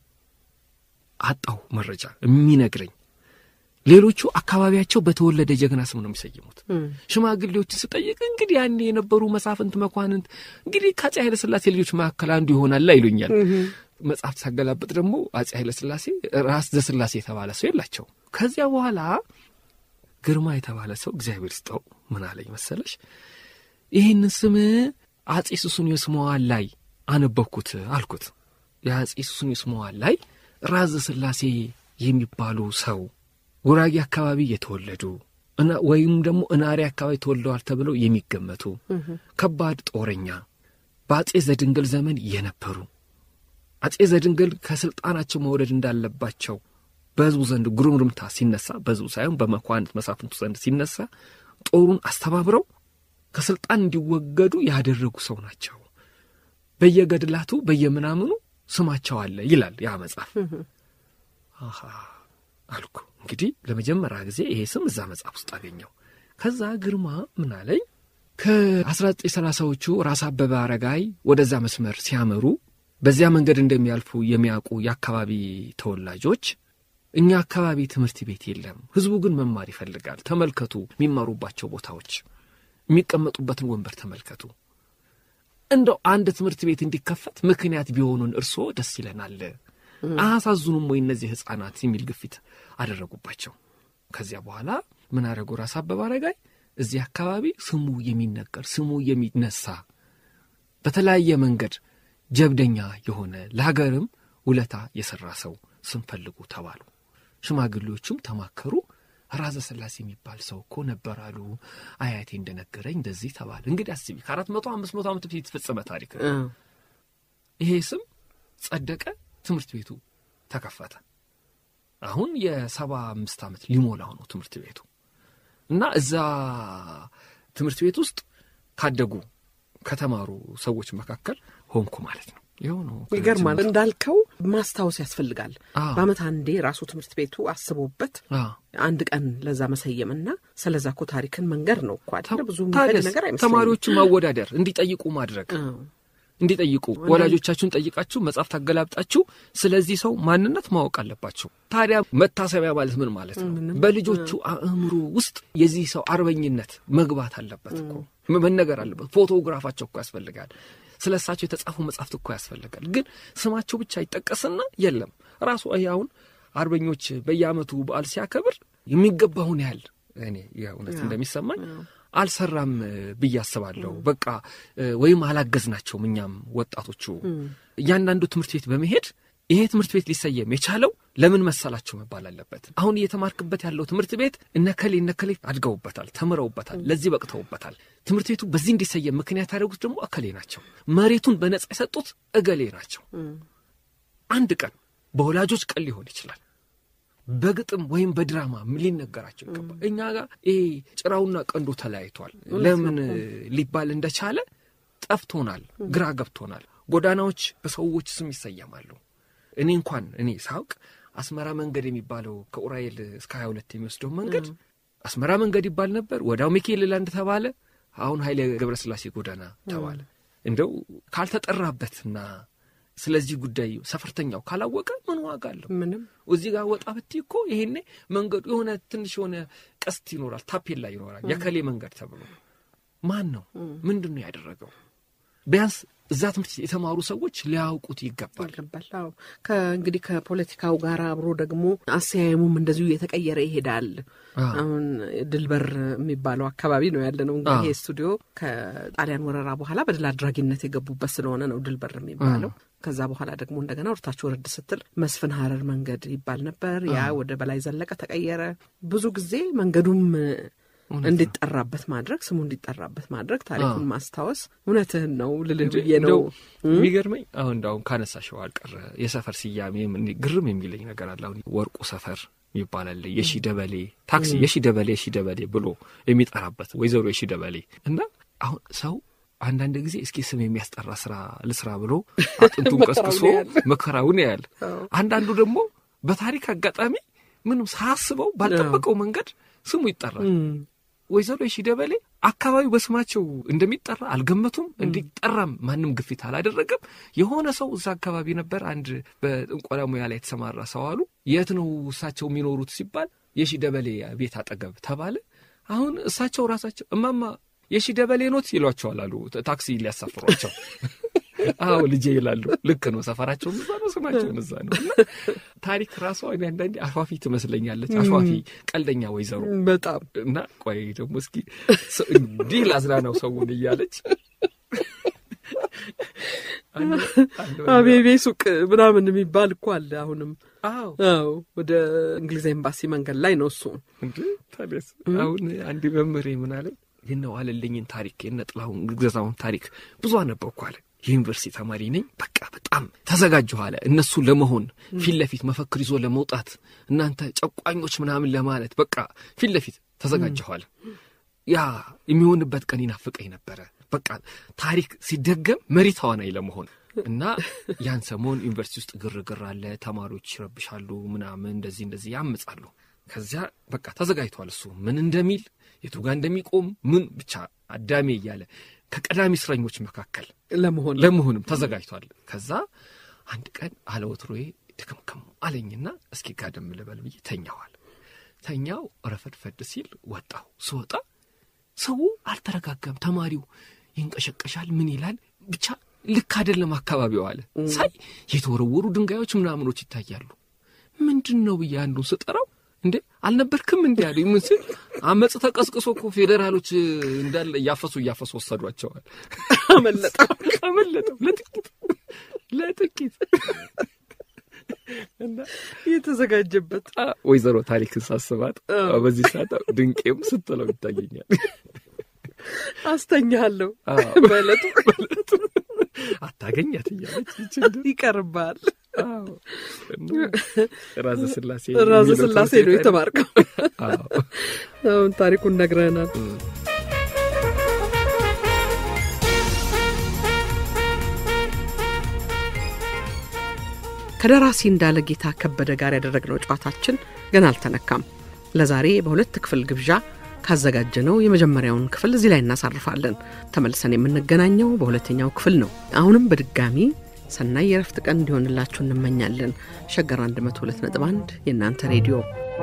አጣሁ መረጃ የሚነግረኝ። ሌሎቹ አካባቢያቸው በተወለደ ጀግና ስም ነው የሚሰይሙት። ሽማግሌዎችን ስጠይቅ እንግዲህ ያኔ የነበሩ መሳፍንት፣ መኳንንት እንግዲህ ከአፄ ኃይለ ሥላሴ ልጆች መካከል አንዱ ይሆናል ይሉኛል። መጽሐፍት ሳገላብጥ ደግሞ አፄ ኃይለ ሥላሴ ራስ ዘስላሴ የተባለ ሰው የላቸው። ከዚያ በኋላ ግርማ የተባለ ሰው እግዚአብሔር ይስጠው ምን አለኝ መሰለሽ፣ ይህንን ስም አፄ ሱስንዮስ መዋዕል ላይ አነበብኩት አልኩት። የአጼ ሱስንዮስ መዋዕል ላይ ራዘ ሥላሴ የሚባሉ ሰው ጉራጌ አካባቢ የተወለዱ እና ወይም ደግሞ እናሪ አካባቢ ተወልደዋል ተብለው የሚገመቱ ከባድ ጦረኛ በአጼ ዘድንግል ዘመን የነበሩ አጼ ዘድንግል ከስልጣናቸው መውረድ እንዳለባቸው በሕዝቡ ዘንድ ጉርምርምታ ሲነሳ በሕዝቡ ሳይሆን በመኳንንት መሳፍንቱ ዘንድ ሲነሳ ጦሩን አስተባብረው ከስልጣን እንዲወገዱ ያደረጉ ሰው ናቸው። በየገድላቱ በየምናምኑ ስማቸው አለ ይላል ያ መጽሐፍ። አሃ አልኩ እንግዲህ ለመጀመሪያ ጊዜ ይሄ ስም እዛ መጽሐፍ ውስጥ አገኘው። ከዛ ግርማ ምን አለኝ ከ1930ዎቹ ራስ አበበ አረጋይ ወደዛ መስመር ሲያመሩ በዚያ መንገድ እንደሚያልፉ የሚያውቁ የአካባቢ ተወላጆች እኛ አካባቢ ትምህርት ቤት የለም፣ ህዝቡ ግን መማር ይፈልጋል። ተመልከቱ፣ የሚማሩባቸው ቦታዎች፣ የሚቀመጡበትን ወንበር ተመልከቱ። እንደው አንድ ትምህርት ቤት እንዲከፈት ምክንያት ቢሆኑን እርስዎ ደስ ይለናል። አያሳዝኑም ወይ እነዚህ ሕፃናት የሚል ግፊት አደረጉባቸው። ከዚያ በኋላ ምን አደረጉ? ራስ አበበ አረጋይ እዚህ አካባቢ ስሙ የሚነገር ስሙ የሚነሳ በተለያየ መንገድ ጀብደኛ የሆነ ለሀገርም ውለታ የሠራ ሰው ስም ፈልጉ ተባሉ። ሽማግሌዎቹም ተማከሩ። ራዘ ሥላሴ የሚባል ሰው እኮ ነበር አሉ አያቴ እንደነገረኝ እንደዚህ ተባለ። እንግዲህ አስቢ ከአራት መቶ አምስት መቶ ዓመት በፊት የተፈጸመ ታሪክ ነው። ይሄ ስም ጸደቀ። ትምህርት ቤቱ ተከፈተ። አሁን የሰባ አምስት ዓመት ሊሞላው ነው ትምህርት ቤቱ እና እዛ ትምህርት ቤት ውስጥ ካደጉ ከተማሩ ሰዎች መካከል ሆንኩ ማለት ነው። ይኸው ነው። ይገርማል። እንዳልከው ማስታወስ ያስፈልጋል። አዎ። በዓመት አንዴ ራሱ ትምህርት ቤቱ አስቦበት አዎ። አንድ ቀን ለዛ መሰየምና ስለዛ እኮ ታሪክን መንገር ነው እኮ አይደለ? ብዙ የሚፈጅ ታዲያስ ነገር አይመስለኝም። ተማሪዎቹን ማወዳደር እንዲጠይቁ ማድረግ አዎ። እንዲጠይቁ ወላጆቻችሁን ጠይቃችሁ መጽሐፍ ታገላብጣችሁ ስለዚህ ሰው ማንነት ማወቅ አለባቸው። ታዲያ መታሰቢያ ማለት ምን ማለት ነው? በልጆቹ አእምሮ ውስጥ የዚህ ሰው አርበኝነት መግባት አለበት እኮ መነገር አለበት። ፎቶግራፋቸው እኮ ያስፈልጋል። ስለ እሳቸው የተጻፉ መጽሐፍት እኮ ያስፈልጋል። ግን ስማቸው ብቻ ይጠቀስና የለም ራሱ ይሄ አሁን አርበኞች በየዓመቱ በዓል ሲያከብር የሚገባውን ያህል እኔ የእውነት እንደሚሰማኝ አልሰራም ብዬ አስባለሁ። በቃ ወይም አላገዝናቸውም። እኛም ወጣቶቹ እያንዳንዱ ትምህርት ቤት በመሄድ ይሄ ትምህርት ቤት ሊሰየም የቻለው ለምን መሰላቸው መባል አለበት። አሁን እየተማርክበት ያለው ትምህርት ቤት እነከሌ እነከሌ አድገውበታል፣ ተምረውበታል፣ ለዚህ በቅተውበታል። ትምህርት ቤቱ በዚህ እንዲሰየም ምክንያት ያደረጉት ደግሞ እከሌ ናቸው። መሬቱን በነጻ የሰጡት እገሌ ናቸው። አንድ ቀን በወላጆች ቀን ሊሆን ይችላል በግጥም ወይም በድራማ ሊነገራቸው ይገባል። እኛ ጋር ይሄ ጭራውና ቀንዱ ተለያይቷል። ለምን ሊባል እንደቻለ ጠፍቶናል፣ ግራ ገብቶናል። ጎዳናዎች በሰዎች ስም ይሰየማሉ። እኔ እንኳን እኔ ሳውቅ አስመራ መንገድ የሚባለው ከኡራኤል እስከ ሀያ ሁለት የሚወስደው መንገድ አስመራ መንገድ ይባል ነበር። ወዲያው ሚካኤል ላንድ ተባለ። አሁን ኃይሌ ገብረስላሴ ጎዳና ተባለ። እንደው ካልተጠራበትና ስለዚህ ጉዳይ ሰፈርተኛው ካላወቀ ምን ዋጋ አለው? ምንም እዚህ ጋር ወጣ ብትይ እኮ ይሄኔ መንገዱ የሆነ ትንሽ የሆነ ቀስት ይኖራል፣ ታፔላ ይኖራል። የከሌ መንገድ ተብሎ ማን ነው ምንድን ነው ያደረገው? ቢያንስ እዛ ትምህርት የተማሩ ሰዎች ሊያውቁት ይገባል። ይገባል። አዎ ከእንግዲህ ከፖለቲካው ጋር አብሮ ደግሞ አሰያየሙም እንደዚሁ እየተቀየረ ይሄዳል። አዎ። አሁን ድልበር የሚባለው አካባቢ ነው ያለ ነው። እንግዲህ አዎ። ይሄ ስቱዲዮ ከጣሊያን ወረራ በኋላ በድል አድራጊነት የገቡበት ስለሆነ ነው ድልበር የሚባለው። ከዛ በኋላ ደግሞ እንደገና ወርታች ወረድ ስትል መስፍን ሀረር መንገድ ይባል ነበር። ያ ወደ በላይ ዘለቀ ተቀየረ። ብዙ ጊዜ መንገዱም እንዲጠራበት ማድረግ ስሙ እንዲጠራበት ማድረግ ታሪኩን ማስታወስ እውነትህን ነው ልልህ ብዬ ነው። እንደው የሚገርመኝ አሁን እንዳሁን ካነሳሽው አልቀረ የሰፈር ስያሜ ምን ግርም የሚለኝ ነገር አለ። አሁን ወርቁ ሰፈር ይባላል። የሺ ደበሌ ታክሲ የሺ ደበሌ የሺ ደበሌ ብሎ የሚጠራበት ወይዘሮ የሺ ደበሌ እና አሁን ሰው አንዳንድ ጊዜ እስኪ ስም የሚያስጠራ ስራ ልስራ ብሎ አጥንቱን ቀስቅሶ መከራውን ያያል። አንዳንዱ ደግሞ በታሪክ አጋጣሚ ምንም ሳያስበው ባልጠበቀው መንገድ ስሙ ይጠራል። ወይዘሮ የሺ ደበሌ አካባቢው በስማቸው እንደሚጠራ አልገመቱም። እንዲጠራም ማንም ግፊት አላደረገም። የሆነ ሰው እዛ አካባቢ ነበር፣ አንድ በጥንቆላ ሙያ ላይ የተሰማራ ሰው አሉ። የት ነው እሳቸው የሚኖሩት ሲባል የሺ ደበሌ ቤት አጠገብ ተባለ። አሁን እሳቸው ራሳቸው እማማ የሺ ደበሌ ኖት ይሏቸዋል አሉ ታክሲ ሊያሳፍሯቸው። አዎ ልጄ ይላሉ። ልክ ነው። ሰፈራቸውም እዛ ነው፣ ስማቸውም እዛ ነው። እና ታሪክ ራሷ እኔ አንዳንዴ አሿፊ ትመስለኛለች። አሿፊ ቀልደኛ ወይዘሮ በጣም እና ቆይ ደግሞ እስኪ ሰ- እንዲህ ላዝናናው ሰውን እያለች አቤቤ ሱቅ ምናምን የሚባል እኮ አለ አሁንም። አዎ አዎ ወደ እንግሊዝ ኤምባሲ መንገድ ላይ ነው እሱ። እንዴ ታዲያስ አሁን አንድ መምህሬ ምን አለ የነ ዋለልኝን ታሪክ የነ ጥላሁን ገዛውን ታሪክ ብዙ አነበብኩ አለ የዩኒቨርሲቲ ተማሪ ነኝ በቃ በጣም ተዘጋጀሁ አለ እነሱ ለመሆን ፊት ለፊት መፈክር ይዞ ለመውጣት እናንተ ጨቋኞች ምናምን ለማለት በቃ ፊት ለፊት ተዘጋጀሁ አለ ያ የሚሆንበት ቀን ይናፍቀኝ ነበረ በቃ ታሪክ ሲደገም መሪ ተዋናይ ለመሆን እና ያን ሰሞን ዩኒቨርሲቲ ውስጥ ግርግር አለ ተማሪዎች ይረብሻሉ ምናምን እንደዚህ እንደዚህ ያምጻሉ ከዚያ በቃ ተዘጋጅቷል እሱ ምን እንደሚል የቱ ጋር እንደሚቆም ምን ብቻ አዳሜ እያለ ከቀዳሚ እስረኞች መካከል ለመሆን ለመሆንም ተዘጋጅቷል ከዛ አንድ ቀን አለወትሮዬ ድክምክም አለኝና እስኪ ጋደም ልበል ብዬ ተኛዋል ተኛው ረፈድፈድ ሲል ወጣሁ ስወጣ ሰው አልተረጋጋም ተማሪው ይንቀሸቀሻል ምን ይላል ብቻ ልክ አይደለም አካባቢው አለ ሳይ የተወረወሩ ድንጋዮች ምናምኖች ይታያሉ ምንድን ነው ብዬ አንዱን ስጠራው እንዴ አልነበርክም እንዲ ያሉ ምን ስል አመፅ ተቀስቅሶ እኮ ፌዴራሎች እንዳለ እያፈሱ እያፈሱ ወሰዷቸዋል አመለጠው። አመለጠው ለጥቂት ለጥቂት እና የተዘጋጀበት አ፣ ወይዘሮ ታሪክን ሳስባት አ፣ በዚህ ሰዓት ድንቄም ስትለው ይታየኛል አስተኛለሁ አዎ። በዕለቱ አታገኛት እያለች ይችል ይቀርባል። ራዘ ስላሴ ራዘ የሚለው ስላሴ ትምህርት ነው ቤት የተማርከው። አዎ። አሁን ታሪኩን ነግረናል። ከደራሲ እንዳለ ጌታ ከበደ ጋር ያደረግነው ጨዋታችን ገና አልተነካም። ለዛሬ በሁለት ክፍል ግብዣ ካዘጋጀነው የመጀመሪያውን ክፍል እዚህ ላይ እናሳርፋለን። ተመልሰን የምንገናኘው በሁለተኛው ክፍል ነው። አሁንም በድጋሚ ሰናይ የረፍት ቀን እንዲሆንላችሁ እንመኛለን። ሸገር 102.1 የእናንተ ሬዲዮ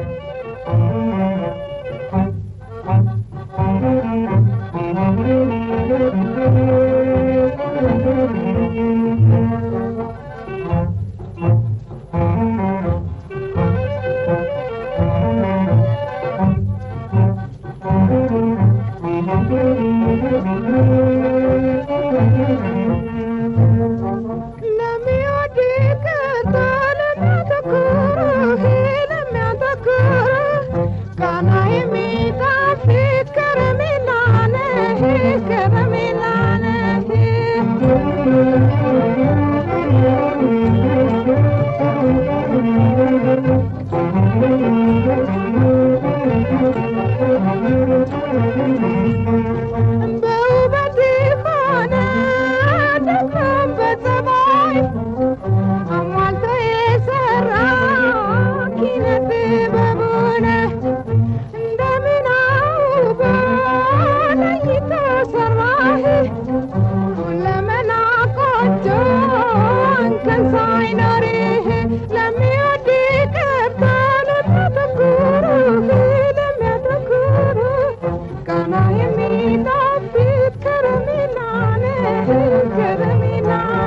በውበት ሆነ ደግሞም በጸባይ አሟልቶ የሰራ ኪነት ጥበቡን እንደምን አውቦ ለይቶ ሰራህ ሁለመና ቆንጆ እንከን ሳይኖርህ ለሚወድ ቅርታ ለሚያተኩርህ ለሚያተኩርህ ቃና የሚጣፍጥ ከረሜላ ነህ ከረሜላ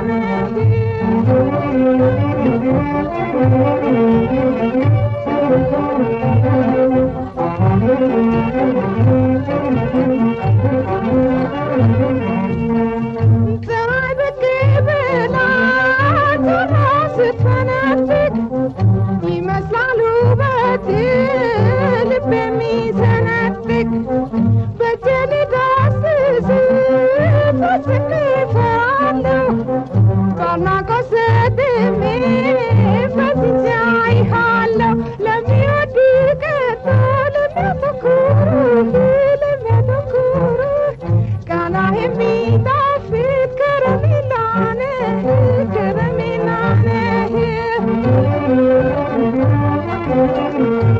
ፀሐይ ብቅ ብላ ቶሎ ስትፈነጥቅ ይመስላል ውበት ልብ የሚሰነጥቅ በጀን ዳስስ ፈጽሜ እፈራለሁ ባድናቆት ሰጥሜ ፈዝቼ አይሃለሁ ለሚወድ ቀርቶ ለሚያተኩርህ ለሚያተኩርህ ቃና የሚጣፍጥ ከረሜላ ነህ ከረሜላ ነህ